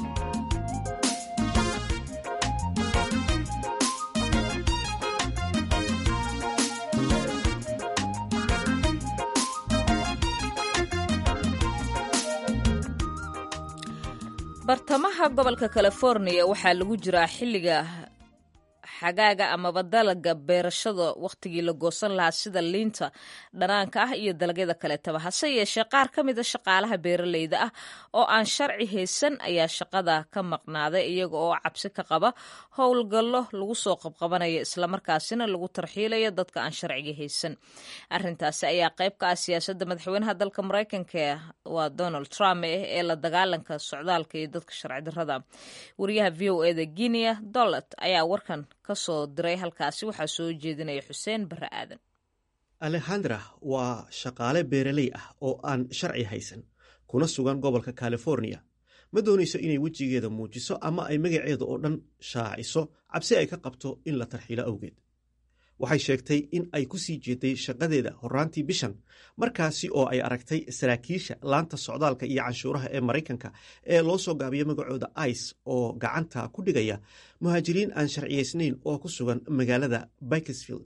bartamaha gobolka californiya waxaa lagu jiraa xilliga xagaaga amaba dalaga beerashada wakhtigii la goosan lahaa sida liinta dhanaanka ah iyo dalagyada kaleetaba hase yeeshee qaar ka mida shaqaalaha beeraleyda ah oo aan sharci haysan ayaa shaqada ka maqnaaday iyaga oo cabsi ka qaba howlgallo lagu soo qabqabanaya islamarkaasina lagu tarxiilaya dadka aan sharciga haysan arintaasi ayaa qayb ka ah siyaasadda madaxweynaha dalka mareykanka waa donald trump ee la dagaalanka socdaalka iyo dadka sharci darrada wariyaha v o eda guinea dolat ayaa warkan kasoo diray halkaasi waxaa soo jeedinaya xuseen barre aadan alexandra waa shaqaale beeraley ah oo aan sharci haysan kuna sugan gobolka californiya ma doonayso inay wejigeeda muujiso ama ay magaceeda oo dhan shaaciso cabsi ay ka qabto in la tarxiilo awgeed waxay sheegtay in ay ku sii jeeday shaqadeeda horraantii bishan markaasi oo ay aragtay saraakiisha laanta socdaalka iyo canshuuraha ee maraykanka ee loo soo gaabiyo magacooda ice oo gacanta ku dhigaya muhaajiriin aan sharciyaysnayn oo ku sugan magaalada bikesfield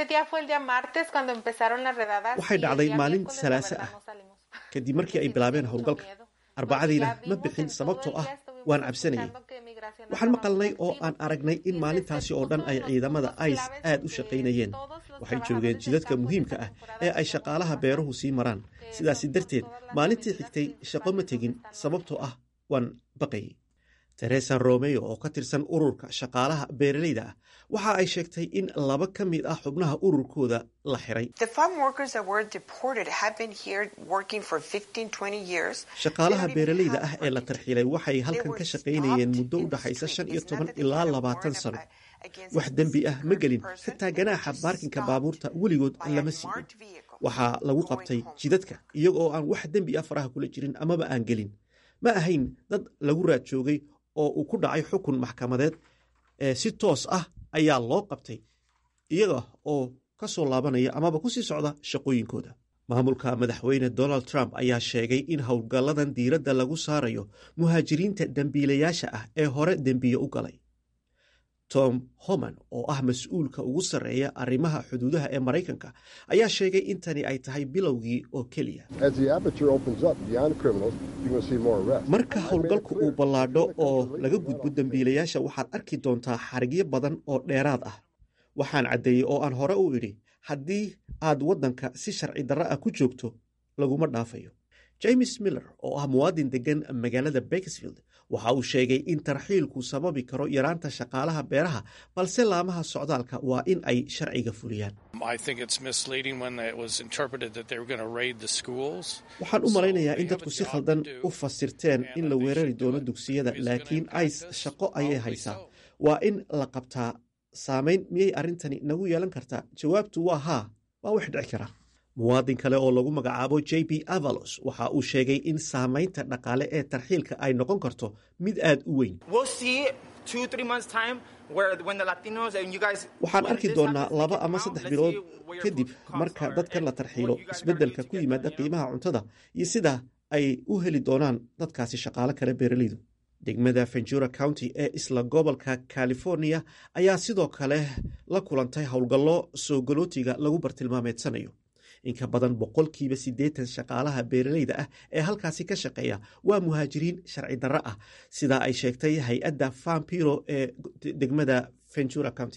waxay dhacday maalin salaaso ah kadib markii ay bilaabeen howlgalka arbacadiina ma bixin sababtoo ah waan cabsanayay waxaan maqalnay oo aan aragnay in maalintaasi oo dhan ay ciidamada ice aad u shaqaynayeen waxay joogeen jidadka muhiimka ah ee ay shaqaalaha beeruhu sii maraan sidaasi darteed maalintii xigtay shaqo ma tegin sababtoo ah waan baqayay teresa romeo oo ka tirsan ururka shaqaalaha beeraleyda ah waxa ay sheegtay in laba ka mid ah xubnaha ururkooda la xiray shaqaalaha beeraleyda ah ee la tarxiilay waxay halkan ka shaqaynayeen muddo u dhaxaysa shan iyo toban ilaa labaatan sano wax dembi ah ma gelin xitaa ganaaxa baarkinka baabuurta weligood lama siinin waxaa lagu qabtay jidadka iyagoo aan wax dembi ah faraha kula jirin amaba aan gelin ma ahayn dad lagu raad joogay oo uu ku dhacay xukun maxkamadeed ee si toos ah ayaa loo qabtay iyaga oo ka soo laabanaya amaba ku sii socda shaqooyinkooda maamulka madaxweyne donald trump ayaa sheegay in howlgalladan diiradda lagu saarayo muhaajiriinta dembiilayaasha ah ee hore dembiye u galay tom homan oo ah mas-uulka ugu sarreeya arrimaha xuduudaha ee maraykanka ayaa sheegay in tani ay tahay bilowgii oo keliya marka howlgalku uu ballaadho oo laga gudbo dembiilayaasha waxaad arki doontaa xarigyo badan oo dheeraad ah waxaan caddeeyey oo aan hore u idhi haddii aad waddanka si sharci darro ah ku joogto laguma dhaafayo james miller oo ah muwaadin deggan magaalada bakesfield waxa uu sheegay in tarxiilku sababi karo yaraanta shaqaalaha beeraha balse laamaha socdaalka waa in ay sharciga fuliyaan waxaan u malaynayaa in dadku si khaldan u fasirteen in la weerari doono dugsiyada laakiin ice shaqo ayay haysaa waa in la qabtaa saamayn miyay arrintani nagu yeelan kartaa jawaabtu waa haa waa wax dhici kara muwaadin kale oo lagu magacaabo j b avalos waxa uu sheegay in saamaynta dhaqaale ee tarxiilka ay noqon karto mid aad u weyn waxaan arki doonnaa laba ama saddex bilood kadib marka dadkan la tarxiilo isbeddelka ku yimaada qiimaha cuntada iyo sida ay u heli doonaan dadkaasi shaqaalo kale beeraleydu degmada ventura county ee isla gobolka california ayaa sidoo kale la kulantay howlgallo soo galootiga lagu bartilmaameedsanayo inka badan boqolkiiba siddeetan shaqaalaha beeraleyda ah ee halkaasi ka shaqeeya waa muhaajiriin sharci darro ah sida ay sheegtay hay-adda fampiro ee degmada ventura county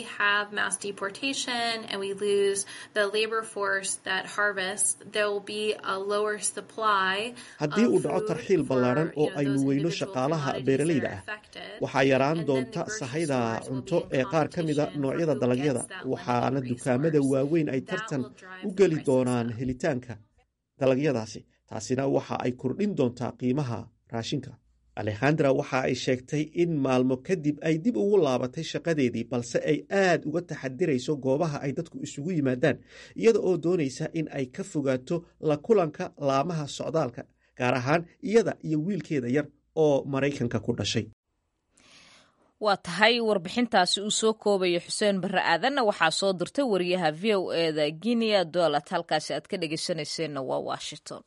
haddii uu dhaco tarxiil ballaaran oo aynu weyno shaqaalaha beeraleyda ah waxaa yaraan doonta sahayda cunto ee qaar ka mida noocyada dalagyada waxaana dukaamada waaweyn ay tartan u geli doonaan helitaanka dalagyadaasi taasina waxa ay kordhin doontaa qiimaha raashinka alexandra waxa ay sheegtay in maalmo kadib ay dib ugu laabatay shaqadeedii balse ay aad uga taxadirayso goobaha ay dadku isugu yimaadaan iyada oo doonaysa in ay ka fogaato la kulanka laamaha socdaalka gaar ahaan iyada iyo wiilkeeda yar oo maraykanka ku dhashay waa tahay warbixintaasi uu soo koobaya xuseen barre aadanna waxaa soo dirtay wariyaha v o eda guinea dolat halkaasi aad ka dhegeysanayseena waa washington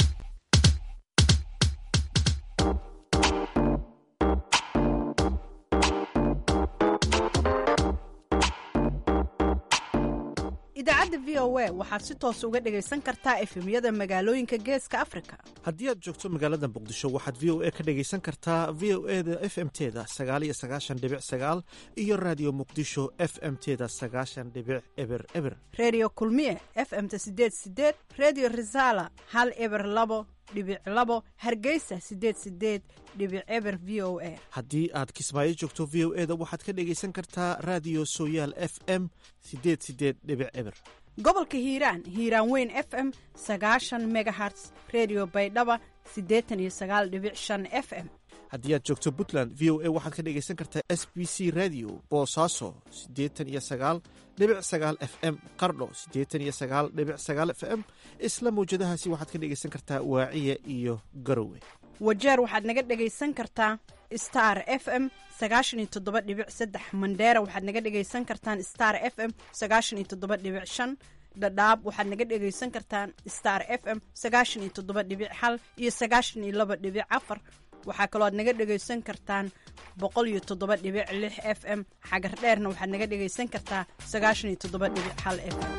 idaacadda v o a waxaad si toos uga dhegaysan kartaa efemyada magaalooyinka geeska afrika haddii aad joogto magaalada muqdisho waxaad v o a ka dhegaysan kartaa v o e da f m teda sagaaliyo sagaashan dhibic sagaal iyo raadiyo muqdisho f m teda sagaashan dhibic eber eber redio kulmiye f m-ta sideed sideed redio resala hal eber labo dhibic labo hargeysa sideed sideed dhibic eber v o a haddii aad kismaayo joogto v o e da waxaad ka dhegaysan kartaa raadiyo sooyaal f m sideed sideed dhibic eber gobolka hiiraan hiiraan weyn f m sagaashan megaherts redio baydhaba siddeetan iyo sagaal dhibic shan f m haddii aad joogto puntland v o a waxaad ka dhegaysan kartaa s b c radio boosaaso siddeetan iyo sagaal dhibic sagaal f m qardho siddeetan iyo sagaal dhibic sagaal f m isla mawjadahaasi waxaad ka dhegaysan kartaa waaciya iyo garowe wajeer waxaad naga dhegaysan kartaa star f m sagaashan iyo toddoba dhibic saddex mandheera waxaad naga dhegaysan kartaan star f m sagaashan iyo toddoba dhibic shan dhadhaab waxaad naga dhegaysan kartaan star f m sagaashan iyo toddoba dhibic hal iyo sagaashan iyo laba dhibic afar waxaa kaloo aad naga dhegaysan kartaan boqol iyo toddoba dhibic lix f m xagar dheerna waxaad naga dhegaysan kartaa sagaashan iyo toddoba dhibic hal f m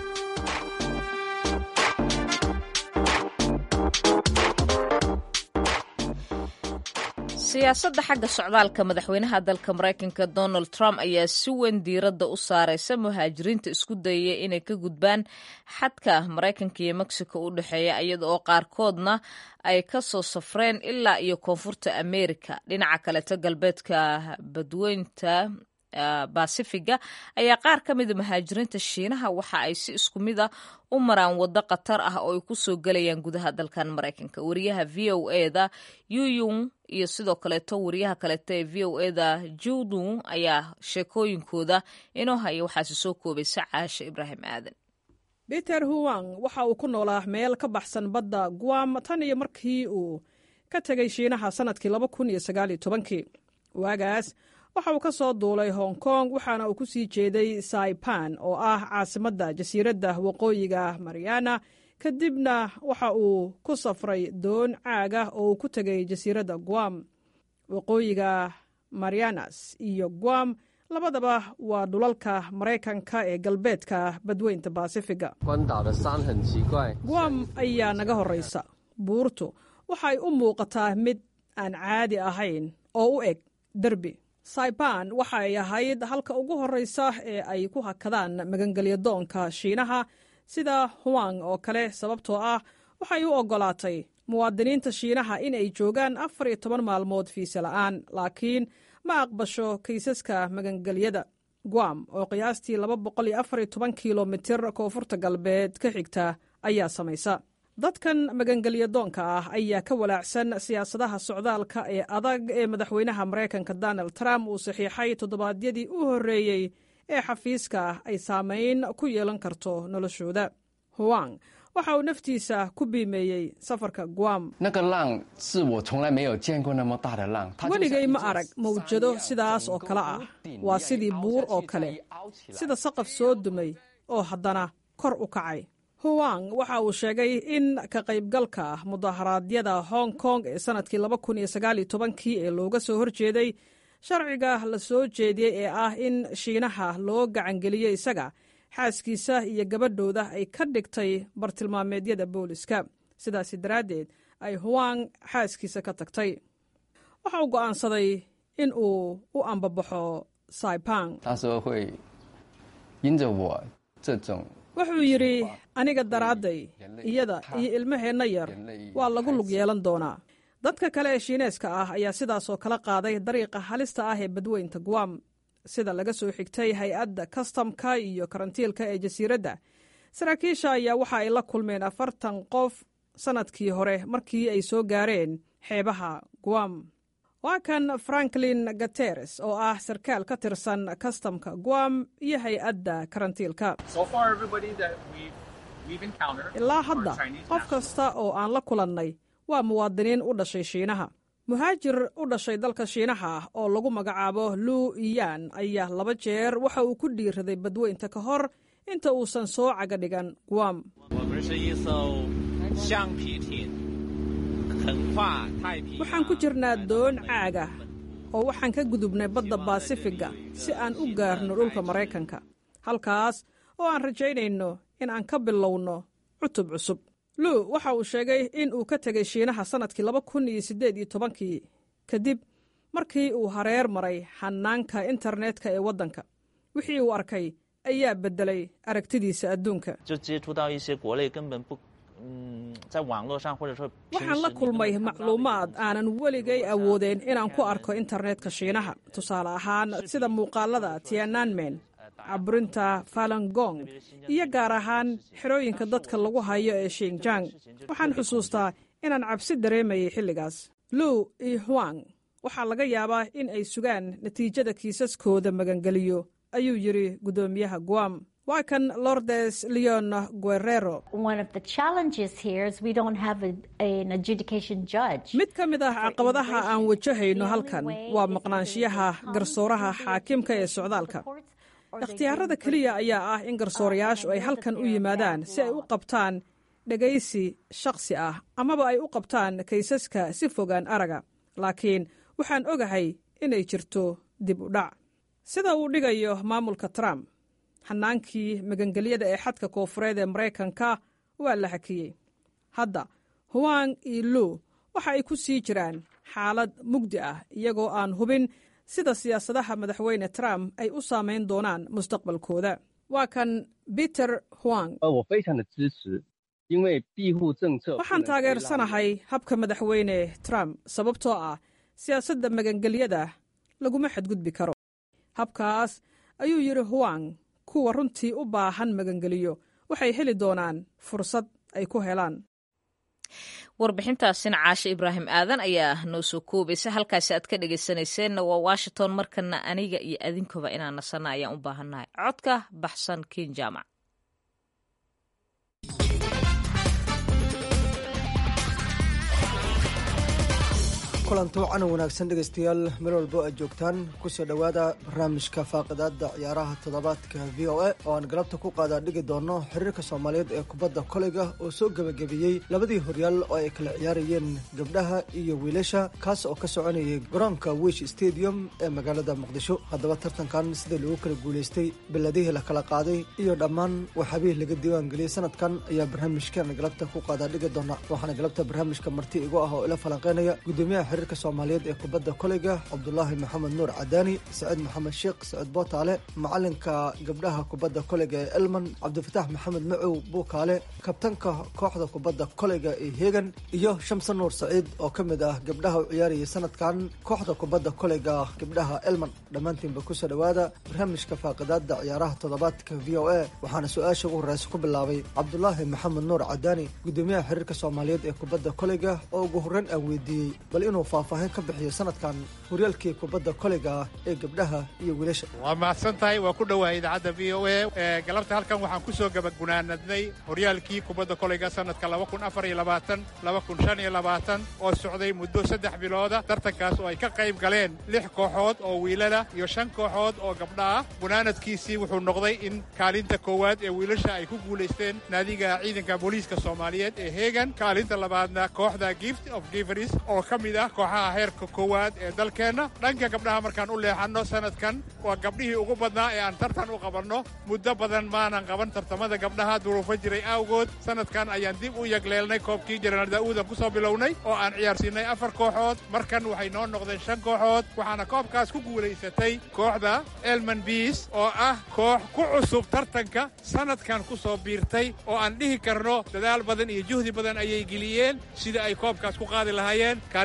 siyaasadda xagga socdaalka madaxweynaha dalka maraykanka donald trump ayaa si weyn diiradda u saaraysa muhaajiriinta isku dayaya inay ka gudbaan xadka maraykanka iyo mexico u dhexeeya iyada oo qaarkoodna ay ka soo safreen ilaa iyo koonfurta america dhinaca kaleto galbeedka badweynta basifiga ayaa qaar ka mida muhaajiriinta shiinaha waxa ay si isku mid a u maraan waddo khatar ah oo ay ku soo gelayaan gudaha dalkan maraykanka wariyaha v o eda yuyung iyo sidoo kaleeto wariyaha kaleeto ee v o eda judung ayaa sheekooyinkooda inoo haya waxaase soo koobaysa caasha ibraahim aadan peter huwang waxa uu ku noolaa meel ka baxsan badda guam tan iyo markii uu ka tegay shiinaha sannadkii laba kun iyo sagaaliyo tobankii waagaas waxa uu ka soo duulay hong kong waxaana uu ku sii jeeday saipan oo ah caasimadda jasiiradda waqooyiga mariana kadibna waxa uu ku safray doon caaga oo uu ku tegay jasiiradda guam waqooyiga marianas iyo guam labadaba waa dhulalka maraykanka ee galbeedka badweynta baasifiga guam ayaa naga horraysa buurtu waxay u muuqataa mid aan caadi ahayn oo u eg derbi saiban waxa ay ahayd halka ugu horreysa ee ay ku hakadaan magangelyadoonka shiinaha sida huwang oo kale sababtoo ah waxay u oggolaatay muwaadiniinta shiinaha in ay joogaan afar iyo toban maalmood fiise la'aan laakiin ma aqbasho kaysaska magangelyada guam oo qiyaastii laba boqol iyo afar iyo toban kilomitir koonfurta galbeed ka xigta ayaa samaysa dadkan magangelyadoonka ah ayaa ka walaacsan siyaasadaha socdaalka ee adag ee madaxweynaha maraykanka donald trump uu saxiixay toddobaadyadii u horreeyey ee xafiiska ay saamayn ku yeelan karto noloshooda huwang waxa uu naftiisa ku biimeeyey safarka guam weligay ma arag mawjado sidaas oo kale ah waa sidii buur oo kale sida saqaf soo dumay oo haddana kor u kacay huwang waxa uu sheegay in ka qaybgalka mudaharaadyada hong kong ee sannadkii laba kun iyo sagaal iyo tobankii ee looga soo horjeeday sharciga la soo jeediyey ee ah in shiinaha loo gacangeliyey isaga xaaskiisa iyo gabadhooda ay ka dhigtay bartilmaameedyada booliska sidaasi daraaddeed ay huwang xaaskiisa ka tagtay waxa uu go'aansaday in uu u ambabaxo saipang wuxuu yidhi aniga daraadday iyada iyo ilmaheenna yar waa lagu lug yeelan doonaa dadka kale ee shiineeska ah ayaa sidaasoo kala qaaday dariiqa halista ah ee badweynta guam sida laga soo xigtay hay-adda kastamka iyo karantiilka ee jasiiradda saraakiisha ayaa waxa ay la kulmeen afartan qof sannadkii hore markii ay soo gaareen xeebaha guam waa kan franklin gateres oo ah sarkaal ka tirsan kastamka guam iyo hay-adda karantiilka ilaa hadda qof kasta oo aan la kulannay waa muwaadiniin u dhashay shiinaha muhaajir u dhashay dalka shiinaha ah oo lagu magacaabo luu iyan ayaa laba jeer waxa uu ku dhiiraday badweynta ka hor inta uusan soo caga dhigan guam waxaan ku jirnaa doon caaga oo waxaan ka gudubnay badda baasifiga si aan u gaarno dhulka maraykanka halkaas oo aan rajaynayno in aan ka bilowno cutub cusub luu waxa uu sheegay in uu ka tegay shiinaha sannadkii laba kun iyo siddeed iyo tobankii kadib markii uu hareer maray xanaanka internetka ee waddanka wixii uu arkay ayaa beddelay aragtidiisa adduunka waxaan la kulmay macluumaad aanan weligay awoodeen inaan ku arko internetka shiinaha tusaale ahaan sida muuqaalada tiananmen caburinta falangong iyo gaar ahaan xerooyinka dadka lagu hayo ee shinjang waxaan xusuustaa inaan cabsi dareemayay xilligaas luu iyo huang waxaa laga yaabaa in ay sugaan natiijada kiisaskooda magangeliyo ayuu yidhi guddoomiyaha guam waa kan lordes leon guerrero mid ka mid ah caqabadaha aan wajahayno halkan waa maqnaanshiyaha garsooraha xaakimka ee socdaalka ikhtiyaarada keliya ayaa ah in garsoorayaashu ay halkan u yimaadaan si ay u qabtaan dhegaysi shakhsi ah amaba ay u qabtaan kaysaska si fogaan araga laakiin waxaan ogahay inay jirto dib u dhac sida uu dhigayo maamulka trump xanaankii magangelyada ee xadka koofureed ee maraykanka waa la hakiyey hadda huwang iyo luu waxa ay ku sii jiraan xaalad mugdi ah iyagoo aan hubin sida siyaasadaha madaxweyne trump ay u saamayn doonaan mustaqbalkooda waa kan peter huang waxaan taageersanahay habka madaxweyne trump sababtoo ah siyaasadda magangelyada laguma xadgudbi karo habkaas ayuu yidhi huwang kuwa runtii u baahan magangeliyo waxay heli doonaan fursad ay ku helaan warbixintaasina caashe ibraahim aadan ayaa noo soo koobaysa halkaasi aad ka dhegaysanayseena waa washington markana aniga iyo adinkuba inaan nasana ayaan u baahannahay codka baxsan kin jaamac kulanti wacan wanaagsan dhegaystayaal meel walbo aad joogtaan kusoo dhowaada barnaamijka faaqidaada ciyaaraha toddobaadka v o a oo aan galabta ku qaadaa dhigi doono xiriirka soomaaliyeed ee kubadda koleyga oo soo gebagabeeyey labadii horyaal oo ay kala ciyaarayeen gabdhaha iyo wiilasha kaas oo ka soconayay garoonka wish stadium ee magaalada muqdisho haddaba tartankan sida lagu kala guulaystay beladihii la kala qaaday iyo dhammaan waxaabihii laga diiwaangeliyey sanadkan ayaa barnaamijkan galabta ku qaadaa dhigi doona waxaana galabta barnaamijka marti igu ah oo ila falanqeynaya gudoomiyaha xiriirka soomaaliyeed ee kubadda koleyga cabdulaahi maxamed nuur cadaani saciid maxamed sheekh saciid bootaale macalinka gabdhaha kubadda koleyga ee elman cabdifatax maxamed macow buukaale kabtanka kooxda kubadda koleyga ee heegan iyo shamse nuur saciid oo ka mid ah gabdhaha u ciyaarayay sanadkan kooxda kubadda koleyga gabdhaha elman dhammaantiinba kusoo dhowaada barnaamijka faaqidaada ciyaaraha toddobaadka v o a waxaana su-aasha ugu horeysa ku bilaabay cabdulaahi maxamed nuur cadaani gudoomiyaha xiriirka soomaaliyeed ee kubadda koleyga oo ugu horreyn aan weydiiyey bal inuu faahfaahin ka bixiyo sanadkan horyaalkii kubadda koleyga ah ee gabdhaha iyo wiilasha waa mahadsan tahay waa ku dhowahay idaacadda v o a galabta halkan waxaan ku soo gebagunaanadnay horyaalkii kubadda koleyga sanadka oo socday muddo saddex bilooda tartankaas oo ay ka qayb galeen lix kooxood oo wiilala iyo shan kooxood oo gabdha ah gunaanadkiisii wuxuu noqday in kaalinta koowaad ee wiilasha ay ku guulaysteen naadiga ciidanka booliiska soomaaliyeed ee heegan kaalinta labaadna kooxda gift of giveris oo ka mid ah kooxaha heerka koowaad ee dalkeenna dhanka gabdhaha markaan u leexanno sanadkan waa gabdhihii ugu badnaa ee aan tartan u qabanno muddo badan maanan qaban tartamada gabdhaha duruufo jiray awgood sanadkan ayaan dib u yagleelnay koobkii jenaraal daa'uudan ku soo bilownay oo aan ciyaarsiinay afar kooxood markan waxay noo noqdeen shan kooxood waxaana koobkaas ku guulaysatay kooxda elman biis oo ah koox ku cusub tartanka sanadkan ku soo biirtay oo aan dhihi karno dadaal badan iyo juhdi badan ayay geliyeen sida ay koobkaas ku qaadi lahaayeen kaalinta labaad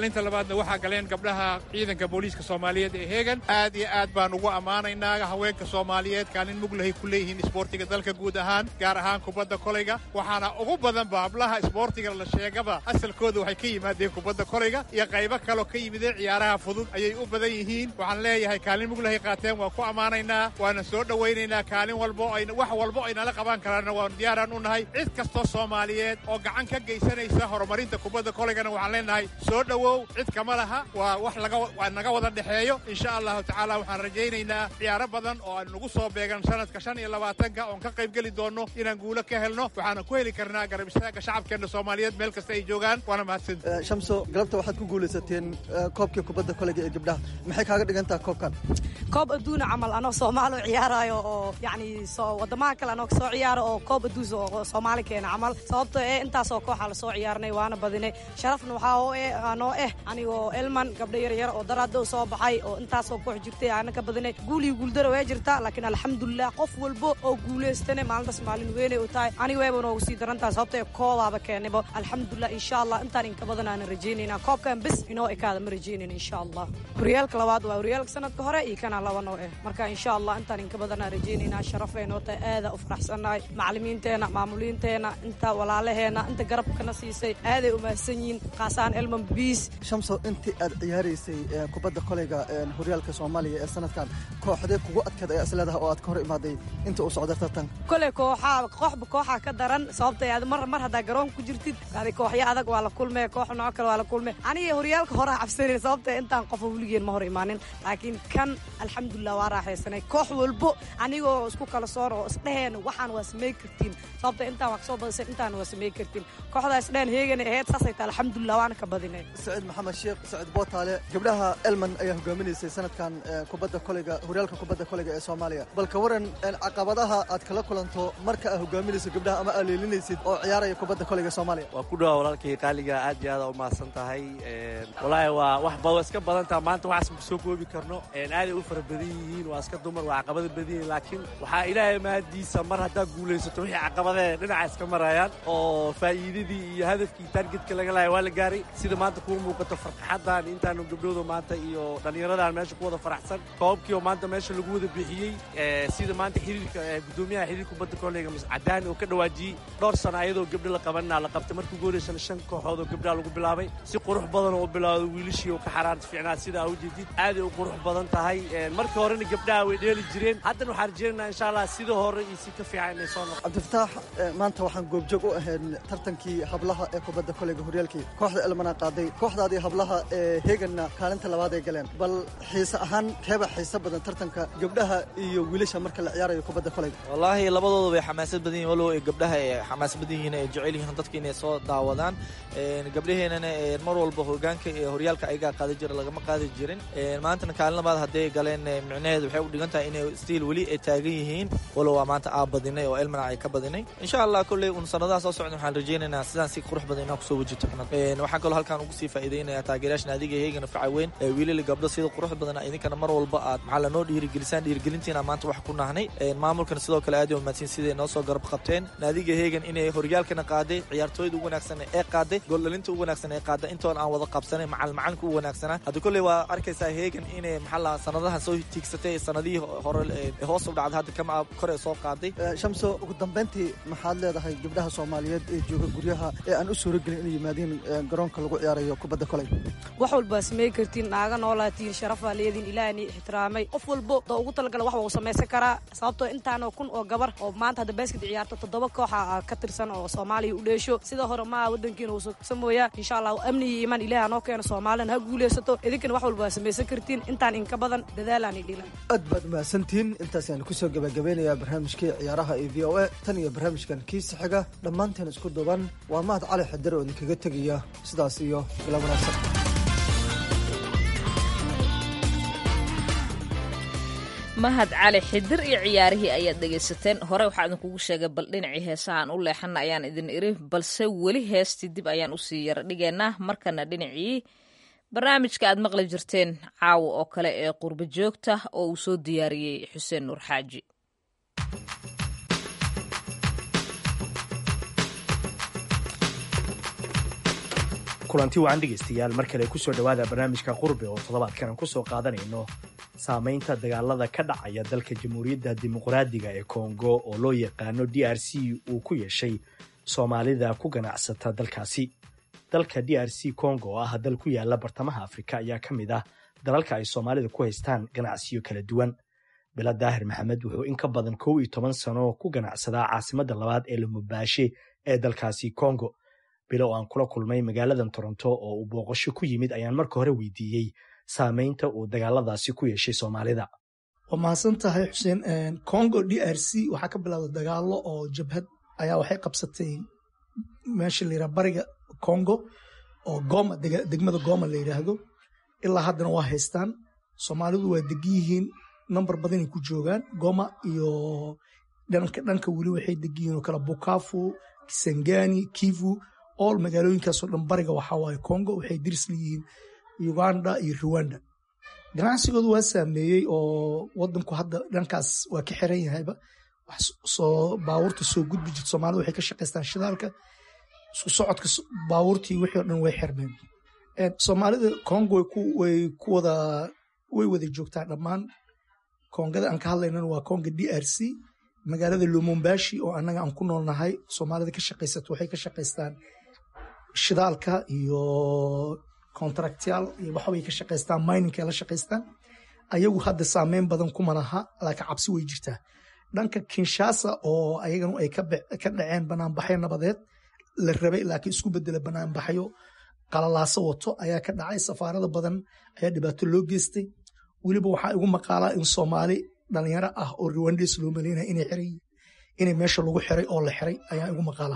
labaadna waxaa galeen gabdhaha ciidanka booliiska soomaaliyeed ee heegan aad iyo aad baan ugu ammaanaynaa haweenka soomaaliyeed kaalin muglahay ku leeyihiin isboortiga dalka guud ahaan gaar ahaan kubadda kolayga waxaana ugu badanba hablaha isboortiga la sheegaba asalkooda waxay ka yimaadeen kubadda kolayga iyo qaybo kaloo ka yimideen ciyaaraha fudud ayay u badan yihiin waxaan leeyahay kaalin muglahay qaateen waan ku ammaanaynaa waana soo dhowaynaynaa kaalin walbo wax walbo ay nala qaban karaanna waan diyaaraan u nahay cid kastoo soomaaliyeed oo gacan ka geysanaysa horumarinta kubadda kolaygana waxaan leenahay soo dhowow cid kama laha waa wax waa naga wada dhexeeyo insha allahu tacaala waxaan rajaynaynaa ciyaaro badan oo aan nagu soo beegan sanadka shan iyo labaatanka oon ka qaybgeli doonno inaan guulo ka helno waxaana ku heli karnaa garab istaaga shacabkeenna soomaaliyeed meel kasta ay joogaan waana mahadsan shamso galabta waxaad ku guulaysateen koobkii kubadda kolayga ee gabdhaha maxay kaaga dhigan taha koobkan koob adduuna camal anoo soomaali ciyaarayo oo yacni soo waddamaha kale anoo soo ciyaaro oo koob adduus oo soomaali keena camal sababto ee intaasoo kooxa la soo ciyaarnay waana badinay sharafna waxaa oo eh anoo eh anigoo elman gabdho yaryar oo daraado soo baxay oo intaasoo koox jirtay aana ka badinay guul iyo guuldaro way jirtaa laakiin alxamdulilah qof walbo oo guulaystane maalintaas maalin weynay u tahay aniga wayba noogu sii darantaha sababto ee koobaaba keenayba alxamdulilah insha allah intaan inka badan aanan rajaynaynaa koobkan bes inoo ekaada ma rajaynayna insha allah horyaalka labaad waa horyaalka sanadka hore iyo kana laba noo eh marka insha allah intaan inka badan aan rajaynaynaa sharafay noo tahay aada u faraxsannahay macallimiinteena maamuliinteena inta walaalaheena inta garabkana siisay aaday u mahadsan yihiin kaasaan elman biis shamso intii aad ciyaaraysay kubadda kolayga horyaalka soomaaliya ee sanadkan kooxdee kugu adkeed ayaa isleedaha oo aad ka hor imaaday inta uu socda tartanka kole kooxaa kooxba kooxaa ka daran sababta aad mar mar haddaa garoonka ku jirtid adi kooxyo adag waa la kulmee koox nooc kale waa la kulmee aniga horyaalka horaa cabsanayn sababta intaan qofa weligeen ma hor imaanin laakiin kan alxamdulilah waa raaxaysanay koox walbo anigoo isku kala soor oo isdheheen waxaan waa samey kartiin sababta intaan waa kasoo badisay intaan waa samey kartiin kooxdaa isdheheen heegana ahayd saasay tahay alxamdulilah waana ka badinay saciid maxamed sheekh saciid bootaale gabdhaha elman ayaa hogaaminaysay sanadkan kubadda kolayga horyaalka kubadda kolayga ee soomaaliya bal ka waran caqabadaha aad kala kulanto marka aad hogaaminayso gabdhaha ama aad leelinaysid oo ciyaaraya kubadda kolayga soomaaliya waa ku dhawa walaalkii qaaliga aad iyo aad u mahadsan tahay walaahi waa wax ba iska badan taha maanta waxaas ma soo koobi karno aaday u fara badan yihiin waa iska dumar waa caqabada badan yihiin laakiin waxaa ilaahay mahadiisa mar haddaad guulaysato wixii caqabadee dhinaca iska marayaan oo faa'iidadii iyo hadafkii taargetka laga lahay waa la gaaray sida maanta kuu muuqato farxaddan intaanu gabdhooda maanta iyo dhallinyaradan meesha ku wada faraxsan koobkii oo maanta meesha lagu wada bixiyey sida maanta xiriirka gudoomiyaha xiriir kubadda kooleyga cadaan oo ka dhawaajiyey dhowr sano ayadoo gabdho la qabanaa la qabtay markii ugu horeysana shan kooxood oo gabdhaha lagu bilaabay si qurux badan oo u bilaawday wiilashii oo ka xaraarta fiicnaa sidaa u jeedid aaday u qurux badan tahay markii horena gabdhaha way dheeli jireen haddana waxaan rajeynaynaa insha allah sida hore iyo si ka fiican inay soo noqo cabdifataax maanta waxaan goobjoog u ahayn tartankii hablaha ee kubadda kolayga horyaalkii kooxda elmana qaaday kooxdaadii hablaha ee heeganna kaalinta labaad ay galeen bal xiise ahaan keeba xiise badan tartanka gabdhaha iyo wiilasha marka la ciyaarayo kubadda kolayga wallaahi labadooda way xamaasad badan yihin walow gabdhaha ay xamaasad badan yihiin ay jecel yihiin dadka inay soo daawadaan gabdhaheenana mar walba hogaanka ee horyaalka ayagaa qaadi jira lagama qaadi jirin maantana kaalin labaad hadday galeen micnaheedu waxay u dhigan tahay inay stiil weli ay taagan yihiin walow waa maanta aa badinay oo elmana ay ka badinay insha allah kolley un sanadaha soo socda waxaan rajaynaynaa sidaan si qurux badan inaan kusoo wajito waxaan kaloo halkaan ugu sii faa'iideynaya taageerayaasha naadiga heegana facaweyn wiilali gabdho sida qurux badan idinkana mar walba aad maxaa lanoo dhiirigelisaan dhiirigelintiina maanta wax ku nahnay maamulkana sidoo kale aad umaadsin siday noo soo garab qabteen naadiga heegan inay horyaalkana qaaday ciyaartooyda ugu wanaagsan ee qaaday gooldhalinta ugu wanaagsan ee qaaday intoon aan wada qabsanay macal macalinka ugu wanaagsanaa hadda kolley waa arkaysaa heegan inay maxaa la sanadaha soo tiigsatay sanadihii hore hoos u dhacday hadda kama kore soo qaaday shamso ugu dambayntii maxaad leedahay gabdhaha soomaaliyeed ee jooga guryaha ee aan u suuragelin inay yimaadiin garoonka lagu ciyaarayo kubadda koley wax walba samey kartiin naaga noolaatiin sharafaa leediin ilaahni ixtiraamay qof walbo doo ugu talagala wax waa u samaysan karaa sababtoo intaanoo kun oo gabar oo maanta hadda basked ciyaarto toddoba kooxa ka tirsan oo soomaaliya u dheesho sida hore maa wadankiina uu samooyaa insha allah amni iyo imaan ilaah noo keeno soomaalina ha guulaysato idinkana wax walba waa samaysan kartiin intaan inka badan dadaalaan dhilan aad baad mahadsantihiin intaasaan kusoo gabagabeynayaa barnaamijkii ciyaaraha ee v o a tan iyo barnaamijkan kiisa xiga dhammaanteen isku duban waa mahad cali xidar oo idinkaga tegaya sidaas iyo bila wanaagsan mahad cali xidir iyo ciyaarihii ayaad dhegaysateen hore waxaa idinkugu sheegay bal dhinacii heesahaan u leexana ayaan idin iri balse weli heestii dib ayaan usii yara dhigaynaa markana dhinacii barnaamijka aad maqli jirteen caawa oo kale ee qurbo joogta oo uu soo diyaariyey xuseen nuur xaaji kulanti wacan dhegaystayaal mar kale kusoo dhowaada barnaamijka qurbe oo toddobaadkan aan kusoo qaadanayno saamaynta dagaalada ka dhacaya dalka jamhuuriyadda dimuqraadiga ee kongo oo loo yaqaano d r c uu ku yeeshay soomaalida ku ganacsata dalkaasi dalka d r c congo oo ah dal ku yaala bartamaha afrika ayaa ka mid ah dalalka ay soomaalida ku haystaan ganacsiyo kala duwan bila daahir maxamed wuxuu in ka badan kow iyo toban sano ku ganacsadaa caasimadda labaad ee lamubaashe ee dalkaasi congo bilo oo aan kula kulmay magaaladan toronto oo uu booqasho ku yimid ayaan marka hore weydiiyey saamaynta uu dagaaladaasi ku yeeshay soomaalida waa mahadsan tahay xuseen congo d r c waxaa ka bilowda dagaalo oo jabhad ayaa waxay qabsatay meesha la yidhaha bariga congo oo goma degmada goma la yidhaahdo ilaa haddana waa haystaan soomaalidu waa degan yihiin number badanay ku joogaan goma iyo dhanka dhanka weli waxay degan yihiin oo kale bukafu kisangani kivu all magaalooyinkaasoo dhan bariga waxaa waaye congo waxay diris leeyihiin uganda iyo rwanda ganacsigoodu waa saameeyey oo wadanku hadda dhankaas waa ka xiran yahayba soo baabuurta soo gudbi jirta soomaalida waxay ka shaqaystaan shidaalka isku socodka baabuurtii wixii o dhan way xirmeen soomaalida congo way ku wada way wada joogtaa dhammaan kongada aan ka hadlaynana waa conga d r c magaalada lumumbashi oo annaga aan ku noolnahay soomaalida ka shaqaysato waxay ka shaqaystaan shidaalka iyo contractyaal iyo waxbay ka shaqaystaan miningkay la shaqaystaan ayagu hadda saameyn badan kuma laha laakiin cabsi way jirtaa dhanka kinshasa oo ayaganu ay ka dhaceen banaanbaxyo nabadeed la rabay laakiin isku bedela banaanbaxyo qalalaaso wato ayaa ka dhacay safaarada badan ayaa dhibaato loo geystay weliba waxaa igu maqaalaa in soomaali dhalinyaro ah oo rwandes loo maleynaya inay xiran yihiin inay meesha lagu xiray oo la xiray ayaa igu maqaalaa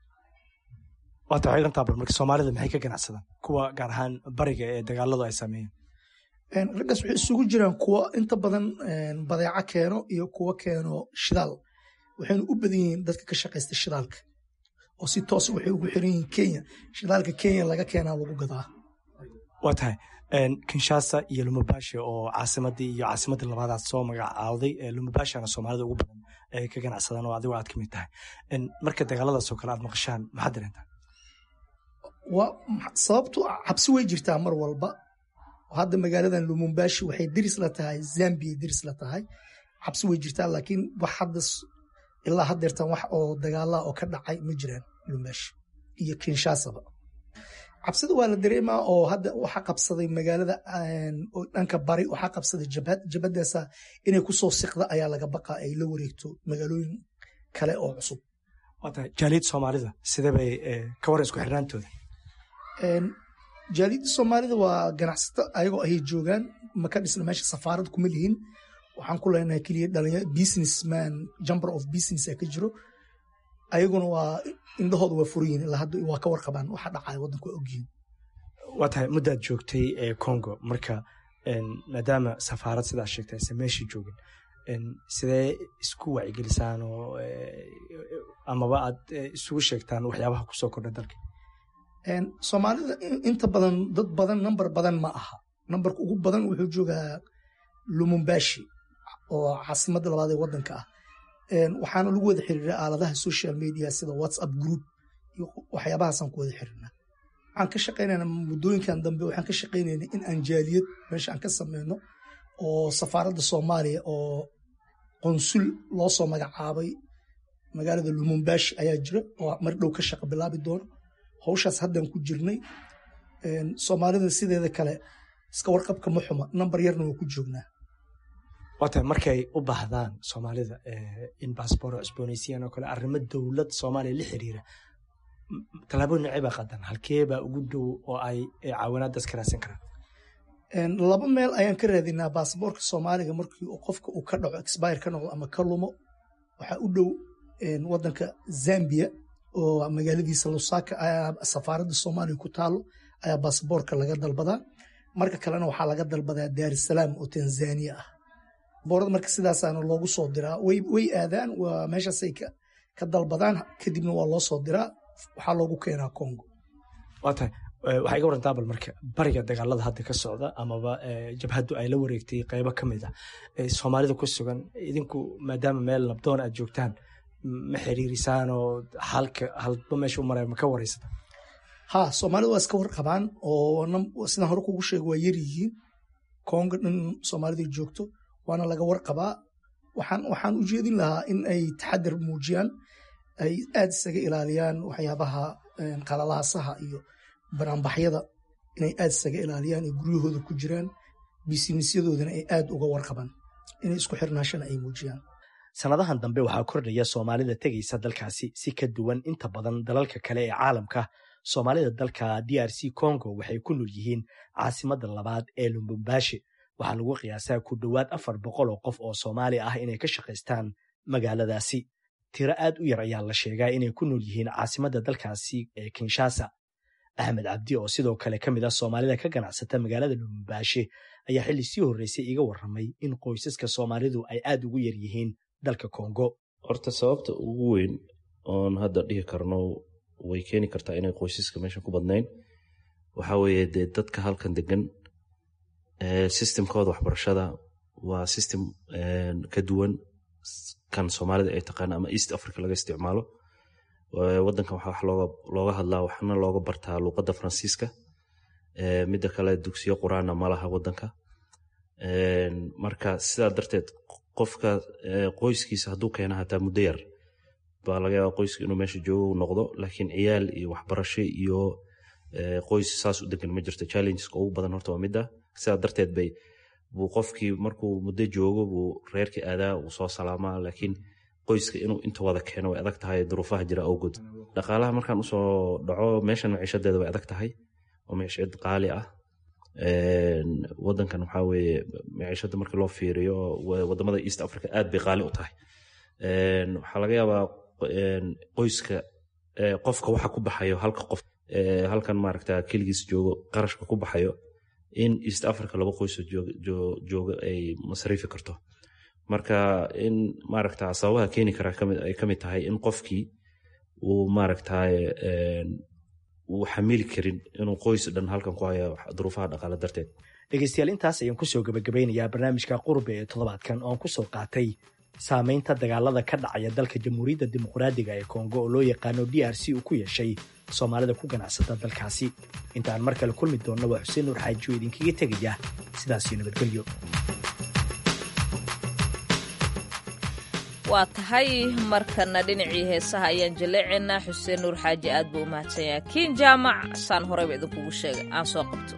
waata waxay dhantaa bal marka soomaalida maxay ka ganacsadaan kuwa gaar ahaan bariga ee dagaaladu ay sameeyeen raggaas waxay isugu jiraan kuwa inta badan badeeco keeno iyo kuwa keeno shidaal waxayna u badan yihiin dadka ka shaqaysta shidaalka oo si toosa waxay ugu xiran yihiin kenya shidaalka kenya laga keenaa lagu gadaa waa tahay kinshasa iyo lumubashe oo caasimadii iyo caasimadii labaadaad soo magacaawday lumubashana soomaalida ugu badan ay ka ganacsadaan oo adigo aad ka mid tahay marka dagaaladaasoo kale aad maqashaan maxaad dareentaa sababtu cabsi way jirtaa mar walba hadda magaaladan lumumbashi waxay diris la tahay zambia diris la tahay cabsi way jirtaa laakiin wax hadda ilaa haddeertan wax oo dagaalaa oo ka dhacay ma jiraan lumumbashi iyo kinshasaba cabsida waa la dareemaa oo hadda waxaa qabsaday magaalada dhanka bari waxaa qabsaday jabhad jabhadaasa inay kusoo siqda ayaa laga baqaa ay la wareegto magaalooyin kale oo cusub waa tahay jaaliyad soomaalida sidee bay ka waran isku xirnaantooda jaaliyadda soomaalida waa ganacsato ayagoo ayay joogaan maka dhisna meesha safaarad kuma lihin waxaan ku leenahay keliya dhalinyaro businessman jumber of business ka jiro ayaguna waa indhahooda waa furayihin ilaa hadda waa ka warqabaan waxa dhacaya waddanku waa ogyihiin waa tahay muddaad joogtay ee congo marka maadaama safaarad sidaa sheegtay aysan meeshii joogin sidee isku wacyigelisaan oo amaba aad isugu sheegtaan waxyaabaha kusoo kordha dalka soomaalida inta badan dad badan number badan ma aha numberka ugu badan wuxuu joogaa lumumbashi oo caasimadda labaad ee waddanka ah waxaana lagu wada xiriira aaladaha social media sida whatsapp group iyo waxyaabahaasaan ku wada xiriirnaa waxaan ka shaqaynayna muddooyinkan dambe waxaan ka shaqaynayna in aan jaaliyad meesha aan ka sameyno oo safaaradda soomaaliya oo qonsul loo soo magacaabay magaalada lumumbashi ayaa jira oo mar dhow ka shaqa bilaabi doono hawshaas haddaan ku jirnay soomaalida sideeda kale iska warqabka ma xuma nambar yarna waa ku joognaa waata markay u baahdaan soomaalida in baasboor cusboonaysiiyaan oo kale arrimo dowlad soomaaliya la xiriira tallaabooyin nocee baa qadan halkee baa ugu dhow oo ay caawinaadaas ka raadsan karaan laba meel ayaan ka raadinaa baasboorka soomaaliga markii qofka uu ka dhaco expire ka noqdo ama ka lumo waxaa u dhow waddanka zambia oo magaaladiisa lusaka ayaa safaaradda soomaaliya ku taalo ayaa baasboorka laga dalbadaa marka kalena waxaa laga dalbadaa daarusalaam oo tanzania ah boorada marka sidaasaana loogu soo diraa way aadaan waa meeshaasay ka dalbadaan kadibna waa loo soo diraa waxaa loogu keenaa congo waa tahay waxaa iga warantaa bal marka bariga dagaalada hadda ka socda amaba jabhaddu ay la wareegtay qaybo ka mid ah soomaalida ku sugan idinku maadaama meel nabdoon aad joogtaan ma xiriirisaan oo halka halba meesha u maraya ma ka wareysata ha soomaalida waa iska warqabaan oo sidaan hore kugu sheego waa yaryihiin kongo dhan soomaalida joogto waana laga warqabaa waxaan u jeedin lahaa in ay taxadar muujiyaan ay aad isaga ilaaliyaan waxyaabaha qalalaasaha iyo banaanbaxyada inay aad isaga ilaaliyaan ay guryahooda ku jiraan bisinisyadoodana ay aad uga warqabaan inay isku xirnaashana ay muujiyaan sannadahan dambe waxaa kordhaya soomaalida tegaysa dalkaasi si ka duwan inta badan dalalka kale ee caalamka soomaalida dalka d r c congo waxay ku nool yihiin caasimadda labaad ee lumbumbashi waxaa lagu qiyaasaa ku dhowaad afar boqol oo qof oo soomaali ah inay ka shaqaystaan magaaladaasi tiro aad u yar ayaa la sheegaa inay ku nool yihiin caasimadda dalkaasi ee kinshasa axmed cabdi oo sidoo kale ka mid ah soomaalida ka ganacsata magaalada lumbumbashi ayaa xilli sii horreysay iga warramay in qoysaska soomaalidu ay aad ugu yar yihiin dalka kongo horta sababta ugu weyn oon hadda dhihi karno way keeni kartaa inay qoysaska meesha ku badnayn waxaa weeye dee dadka halkan degan systemkooda waxbarashada waa system ka duwan kan soomaalida ay taqaana ama east africa laga isticmaalo wadankan waxaa wax looga looga hadlaa waxna looga bartaa luuqadda faransiiska midda kale dugsiyo quraana ma laha wadanka marka sidaa darteed qofka qoyskiisa hadduu keena hataa muddo yar baa laga yaaba qoyska inuu meesha joogo noqdo laakiin ciyaal iyo waxbarasho iyo qoys saas u degan ma jirto challengeska ugu badan horta waa midda sidaa darteed bay buu qofkii markuu muddo joogo buu reerkii aadaa uu soo salaamaa laakiin qoyska inuu inta wada keeno way adag tahay duruufaha jira awgood dhaqaalaha markaan usoo dhaco meeshan maciishadeeda way adag tahay oo maciishad qaali ah wadankan waxaa weeye maciishada markii loo fiiriyo wadamada east africa aad bay qaali u tahay waxaa laga yaabaa qoyska qofka waxa ku baxayo halka qof halkan maaragta keligiis joogo qarashka ku baxayo in east africa laba qoysoo jooga ay masriifi karto marka in maaragta sababaha keeni karaa ay kamid tahay in qofkii uu maaragta uu xamili karin inuu qoys dhan halkan ku haya duruufaha dhaqaale darteed dhegeystayaal intaas ayaan kusoo gabagabeynayaa barnaamijka qurbe ee toddobaadkan oon kusoo qaatay saamaynta dagaalada ka dhacaya dalka jamhuuriyadda dimuqraadiga ee kongo oo loo yaqaano d r c uu ku yeeshay soomaalida ku ganacsata dalkaasi intaan mar kale kulmi doonna waa xuseen nuur xaajiyo idinkaga tegaya sidaasiyo nabadgelyo waa tahay markana dhinacii heesaha ayaan jaleecaynaa xuseen nuur xaaji aad buu u mahadsanyaha kiin jaamac saan horeyba idinkugu sheegay aan soo qabto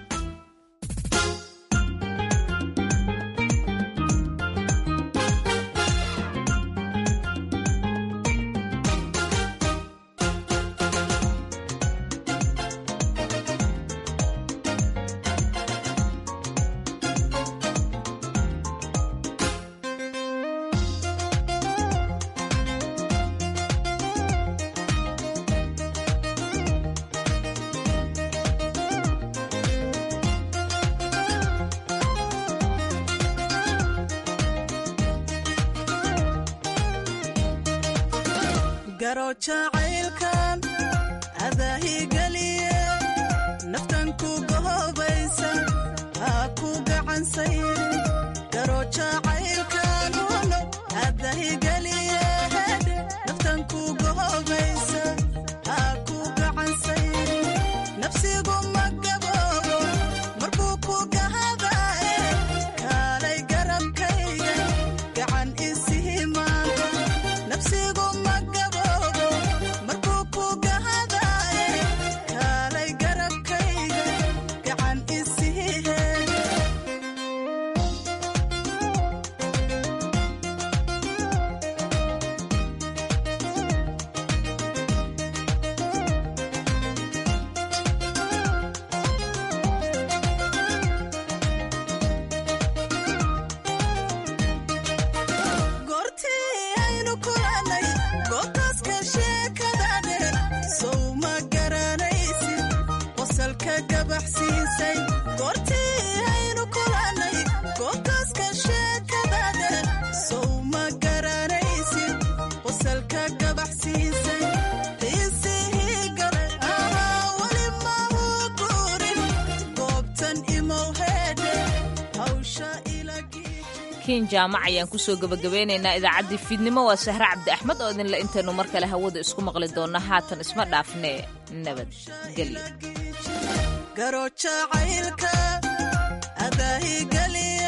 jacaylkan adaahigeliye naftan ku gohobaysa ha ku gacansayri garo jacaylkan uno adahigeliye naftan ku gohobaysa ha ku gacansayri nafsigu ma gaboobo markuu ku gahadae kaalay garabkayga gacan isii maanta nafsigu ma gaboobo markuu ku gahadae kaalay garabkayga gacan isii heega cabdixakiin jaamac ayaan kusoo gebagabeynaynaa idaacaddii fiidnimo waa sahre cabdi axmed oo idinle intaynu mar kale hawada isku maqli doonna haatan isma dhaafnee nabadgelyo garojacaylka adaahi geliya